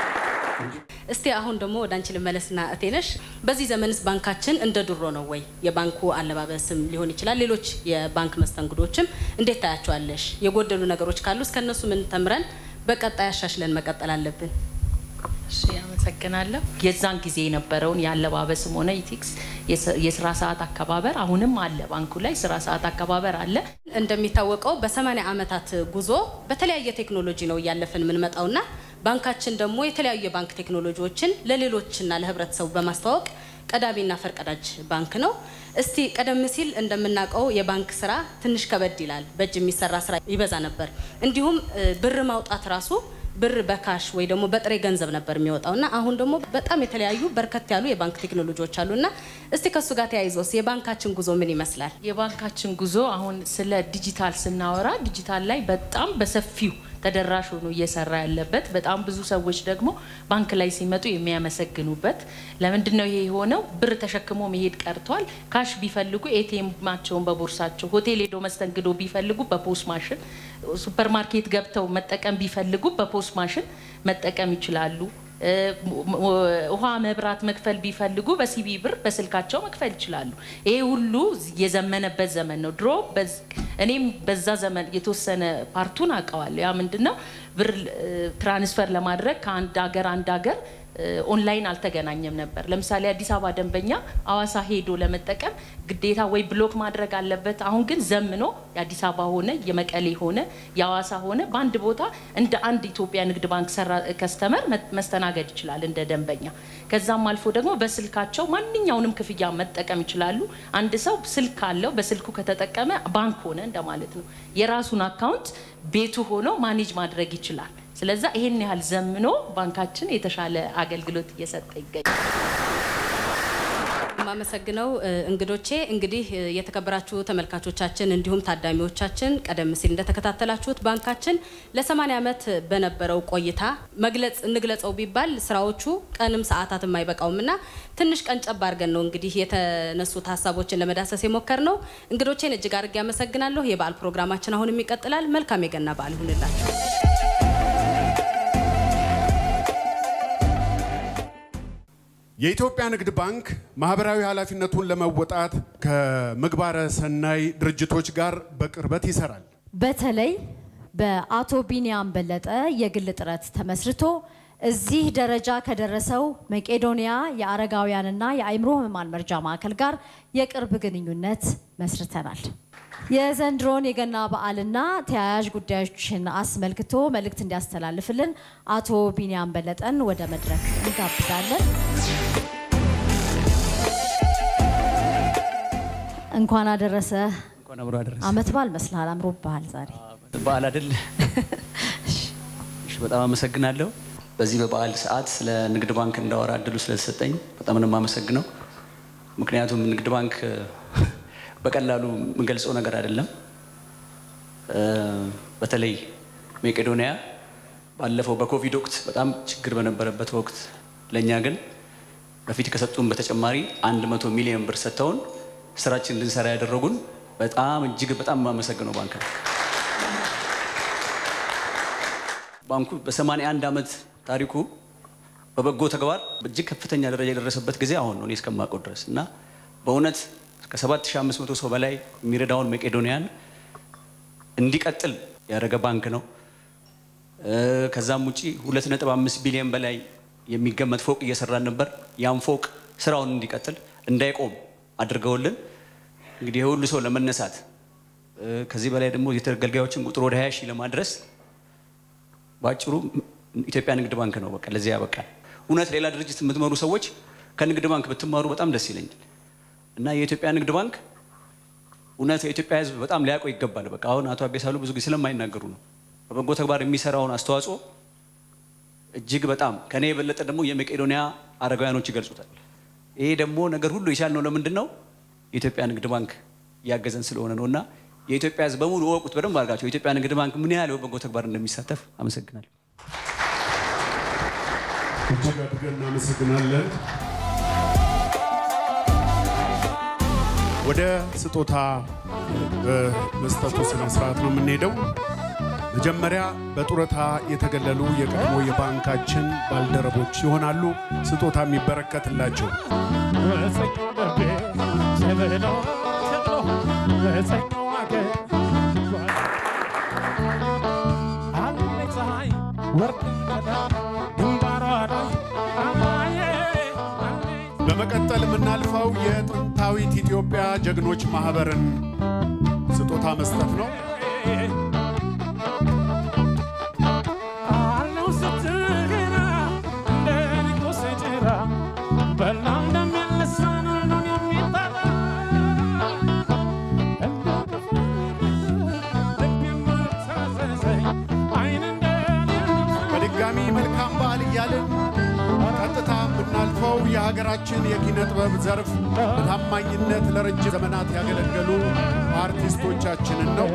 እስቲ አሁን ደግሞ ወደ አንቺ ልመለስና እቴነሽ፣ በዚህ ዘመንስ ባንካችን እንደ ድሮ ነው ወይ? የባንኩ አለባበስም ሊሆን ይችላል፣ ሌሎች የባንክ መስተንግዶችም እንዴት ታያቸዋለሽ? የጎደሉ ነገሮች ካሉ እስከነሱ ምን ተምረን በቀጣይ አሻሽለን መቀጠል አለብን? እሺ አመሰግናለሁ። የዛን ጊዜ የነበረውን የአለባበስም ሆነ ኢቲክስ የስራ ሰዓት አከባበር አሁንም አለ። ባንኩ ላይ ስራ ሰዓት አከባበር አለ። እንደሚታወቀው በሰማኒያ ዓመታት ጉዞ በተለያየ ቴክኖሎጂ ነው እያለፍን የምንመጣውና ባንካችን ደግሞ የተለያዩ የባንክ ቴክኖሎጂዎችን ለሌሎችና ለህብረተሰቡ በማስተዋወቅ ቀዳሚና ፈርቀዳጅ ባንክ ነው። እስቲ ቀደም ሲል እንደምናውቀው የባንክ ስራ ትንሽ ከበድ ይላል። በእጅ የሚሰራ ስራ ይበዛ ነበር። እንዲሁም ብር ማውጣት ራሱ ብር በካሽ ወይ ደግሞ በጥሬ ገንዘብ ነበር የሚወጣው እና አሁን ደግሞ በጣም የተለያዩ በርከት ያሉ የባንክ ቴክኖሎጂዎች አሉ እና እስቲ ከሱ ጋር ተያይዞስ የባንካችን ጉዞ ምን ይመስላል? የባንካችን ጉዞ አሁን ስለ ዲጂታል ስናወራ ዲጂታል ላይ በጣም በሰፊው ተደራሽ ሆኖ እየሰራ ያለበት በጣም ብዙ ሰዎች ደግሞ ባንክ ላይ ሲመጡ የሚያመሰግኑበት ለምንድን ነው ይሄ የሆነው? ብር ተሸክሞ መሄድ ቀርቷል። ካሽ ቢፈልጉ ኤቲኤማቸውን በቦርሳቸው፣ ሆቴል ሄዶ መስተንግዶ ቢፈልጉ በፖስ ማሽን፣ ሱፐር ማርኬት ገብተው መጠቀም ቢፈልጉ በፖስ ማሽን መጠቀም ይችላሉ። እ፣ ውሃ መብራት መክፈል ቢፈልጉ በሲቢ ብር በስልካቸው መክፈል ይችላሉ። ይሄ ሁሉ የዘመነበት ዘመን ነው። ድሮ በዝ- እኔም በዛ ዘመን የተወሰነ ፓርቱን አውቀዋለሁ። ያ ምንድን ነው ብር እ፣ ትራንስፈር ለማድረግ ከአንድ ሀገር አንድ ሀገር እ፣ ኦንላይን አልተገናኘም ነበር። ለምሳሌ አዲስ አበባ ደንበኛ አዋሳ ሄዶ ለመጠቀም ግዴታ ወይ ብሎክ ማድረግ አለበት። አሁን ግን ዘምኖ የአዲስ አበባ ሆነ የመቀሌ ሆነ የአዋሳ ሆነ በአንድ ቦታ እንደ አንድ ኢትዮጵያ ንግድ ባንክ ሰራ ከስተመር መስተናገድ ይችላል እንደ ደንበኛ። ከዛም አልፎ ደግሞ በስልካቸው ማንኛውንም ክፍያ መጠቀም ይችላሉ። አንድ ሰው ስልክ አለው፣ በስልኩ ከተጠቀመ ባንክ ሆነ እንደማለት ነው። የራሱን አካውንት ቤቱ ሆኖ ማኔጅ ማድረግ ይችላል። ስለዛ ይሄን ያህል ዘምኖ ባንካችን የተሻለ አገልግሎት እየሰጠ ይገኛል። የማመሰግነው እ፣ እንግዶቼ እንግዲህ እ፣ የተከበራችሁ ተመልካቾቻችን እንዲሁም ታዳሚዎቻችን ቀደም ሲል እንደተከታተላችሁት ባንካችን ለ80 ዓመት በነበረው ቆይታ መግለጽ እንግለጸው ቢባል ስራዎቹ ቀንም ሰዓታትም አይበቃውም እና ትንሽ ቀን ጨብ አድርገን ነው እንግዲህ የተነሱት ሀሳቦችን ለመዳሰስ የሞከር ነው። እንግዶቼን እጅግ አድርጌ አመሰግናለሁ። የበዓል ፕሮግራማችን አሁንም ይቀጥላል። መልካም የገና በዓል ይሁንላችሁ። የኢትዮጵያ ንግድ ባንክ ማህበራዊ ኃላፊነቱን ለመወጣት ከምግባረ ሰናይ ድርጅቶች ጋር በቅርበት ይሰራል። በተለይ በአቶ ቢኒያም በለጠ የግል ጥረት ተመስርቶ እዚህ ደረጃ ከደረሰው መቄዶንያ የአረጋውያንና የአእምሮ ህሙማን መርጃ ማዕከል ጋር የቅርብ ግንኙነት መስርተናል። የዘንድሮን የገና በዓልና ተያያዥ ጉዳዮችን አስመልክቶ መልእክት እንዲያስተላልፍልን አቶ ቢኒያም በለጠን ወደ መድረክ እንጋብዛለን። እንኳን አደረሰ። እንኳን አብሮ አደረሰ። አመት በዓል መስልሃል፣ አምሮብሃል ዛሬ። በዓል አይደል? እሺ፣ በጣም አመሰግናለሁ። በዚህ በበዓል ሰዓት ስለ ንግድ ባንክ እንዳወራ እድሉ ስለተሰጠኝ በጣም ነው የማመሰግነው። ምክንያቱም ንግድ ባንክ እ፣ በቀላሉ የምገልጸው ነገር አይደለም። እ፣ በተለይ መቄዶንያ ባለፈው በኮቪድ ወቅት በጣም ችግር በነበረበት ወቅት ለእኛ ግን በፊት ከሰጡን በተጨማሪ አንድ መቶ ሚሊዮን ብር ሰጥተውን ስራችን እንድንሰራ ያደረጉን በጣም እጅግ በጣም የማመሰግነው ባንክ ነው። ባንኩ በ81 ዓመት ታሪኩ በበጎ ተግባር እጅግ ከፍተኛ ደረጃ የደረሰበት ጊዜ አሁን ነው እኔ እስከማውቀው ድረስ እና በእውነት ከ7500 ሰው በላይ የሚረዳውን መቄዶንያን እንዲቀጥል ያደረገ ባንክ ነው። እ፣ ከዛም ውጪ 2.5 ቢሊዮን በላይ የሚገመት ፎቅ እየሰራን ነበር። ያም ፎቅ ስራውን እንዲቀጥል እንዳይቆም አድርገውልን እንግዲህ የሁሉ ሰው ለመነሳት እ፣ ከዚህ በላይ ደግሞ የተገልጋዮችን ቁጥር ወደ 20 ሺህ ለማድረስ በአጭሩ ኢትዮጵያ ንግድ ባንክ ነው በቃ ለዚህ ያበቃል። እውነት ሌላ ድርጅት የምትመሩ ሰዎች ከንግድ ባንክ ብትማሩ በጣም ደስ ይለኛል እና የኢትዮጵያ ንግድ ባንክ እውነት የኢትዮጵያ ሕዝብ በጣም ሊያውቀው ይገባል። በቃ አሁን አቶ አቤሳሉ ብዙ ጊዜ ስለማይናገሩ ነው። በበጎ ተግባር የሚሰራውን አስተዋጽኦ እጅግ በጣም ከኔ የበለጠ ደግሞ የመቄዶንያ አረጋውያኖች ይገልጹታል። ይሄ ደግሞ ነገር ሁሉ የቻልነው ለምንድን ነው? የኢትዮጵያ ንግድ ባንክ እያገዘን ስለሆነ ነው እና የኢትዮጵያ ሕዝብ በሙሉ እወቁት በደንብ አድርጋቸው የኢትዮጵያ ንግድ ባንክ ምን ያህል በበጎ ተግባር እንደሚሳተፍ አመሰግናለሁ። እጅግ አድርገን እናመሰግናለን። ወደ ስጦታ እ፣ መስጠቱ ስነ ስርዓት ነው የምንሄደው። መጀመሪያ በጡረታ የተገለሉ የቀድሞ የባንካችን ባልደረቦች ይሆናሉ ስጦታ የሚበረከትላቸው። በመቀጠል የምናልፈው የጥንታዊት ኢትዮጵያ ጀግኖች ማህበርን ስጦታ መስጠት ነው። ባለፈው የሀገራችን የኪነ ጥበብ ዘርፍ በታማኝነት ለረጅም ዘመናት ያገለገሉ አርቲስቶቻችንን ነው።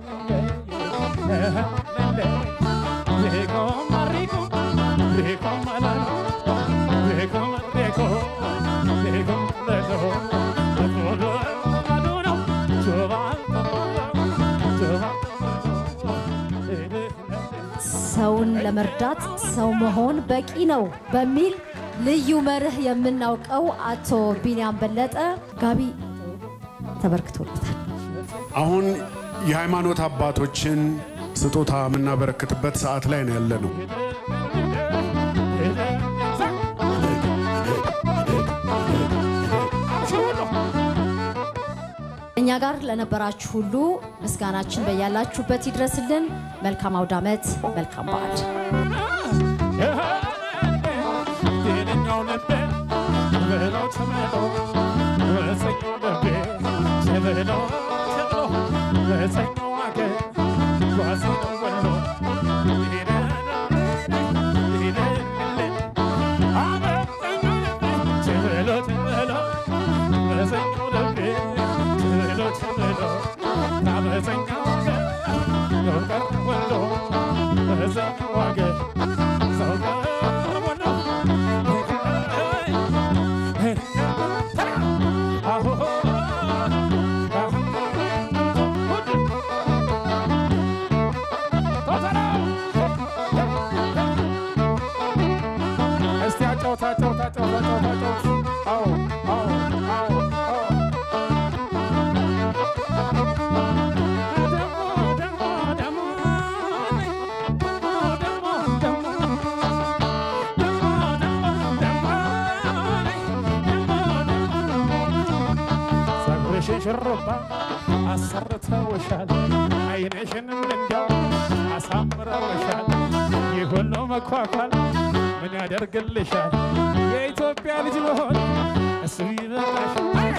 ሰውን ለመርዳት ሰው መሆን በቂ ነው በሚል ልዩ መርህ የምናውቀው አቶ ቢንያም በለጠ ጋቢ ተበርክቶለታል። አሁን የሃይማኖት አባቶችን ስጦታ የምናበረክትበት ሰዓት ላይ ነው ያለ ነው። እኛ ጋር ለነበራችሁ ሁሉ ምስጋናችን በያላችሁበት ይድረስልን። መልካም አውደ ዓመት፣ መልካም በዓል። እስቲ አጫውታ አጫውታ አጫውታ አጫውታ አጫውታ። አዎ አዎ አዎ አዎ ፀጉርሽን ሽሩባ አሰርተውሻል፣ አይንሽንም እንዲያው አሳምረውሻል። ይህ ሁሉ መኳኳል ምን ያደርግልሻል? የኢትዮጵያ ልጅ መሆን እሱ ይበቃሻል።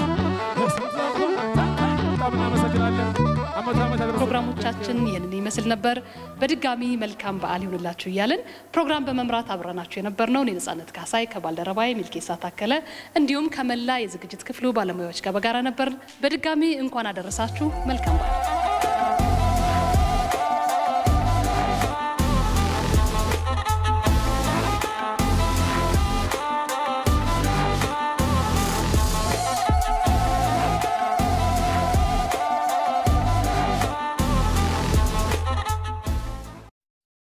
በጣም እናመሰግናለን። አመት አመት ያደረሰ ፕሮግራሞቻችን ይህንን ይመስል ነበር። በድጋሚ መልካም በዓል ይሁንላችሁ እያልን ፕሮግራም በመምራት አብረናችሁ የነበርነው እኔ ነጻነት ካሳይ ከባልደረባዬ ሚልኬሳ ታከለ እንዲሁም ከመላ የዝግጅት ክፍሉ ባለሙያዎች ጋር በጋራ ነበር። በድጋሚ እንኳን አደረሳችሁ። መልካም በዓል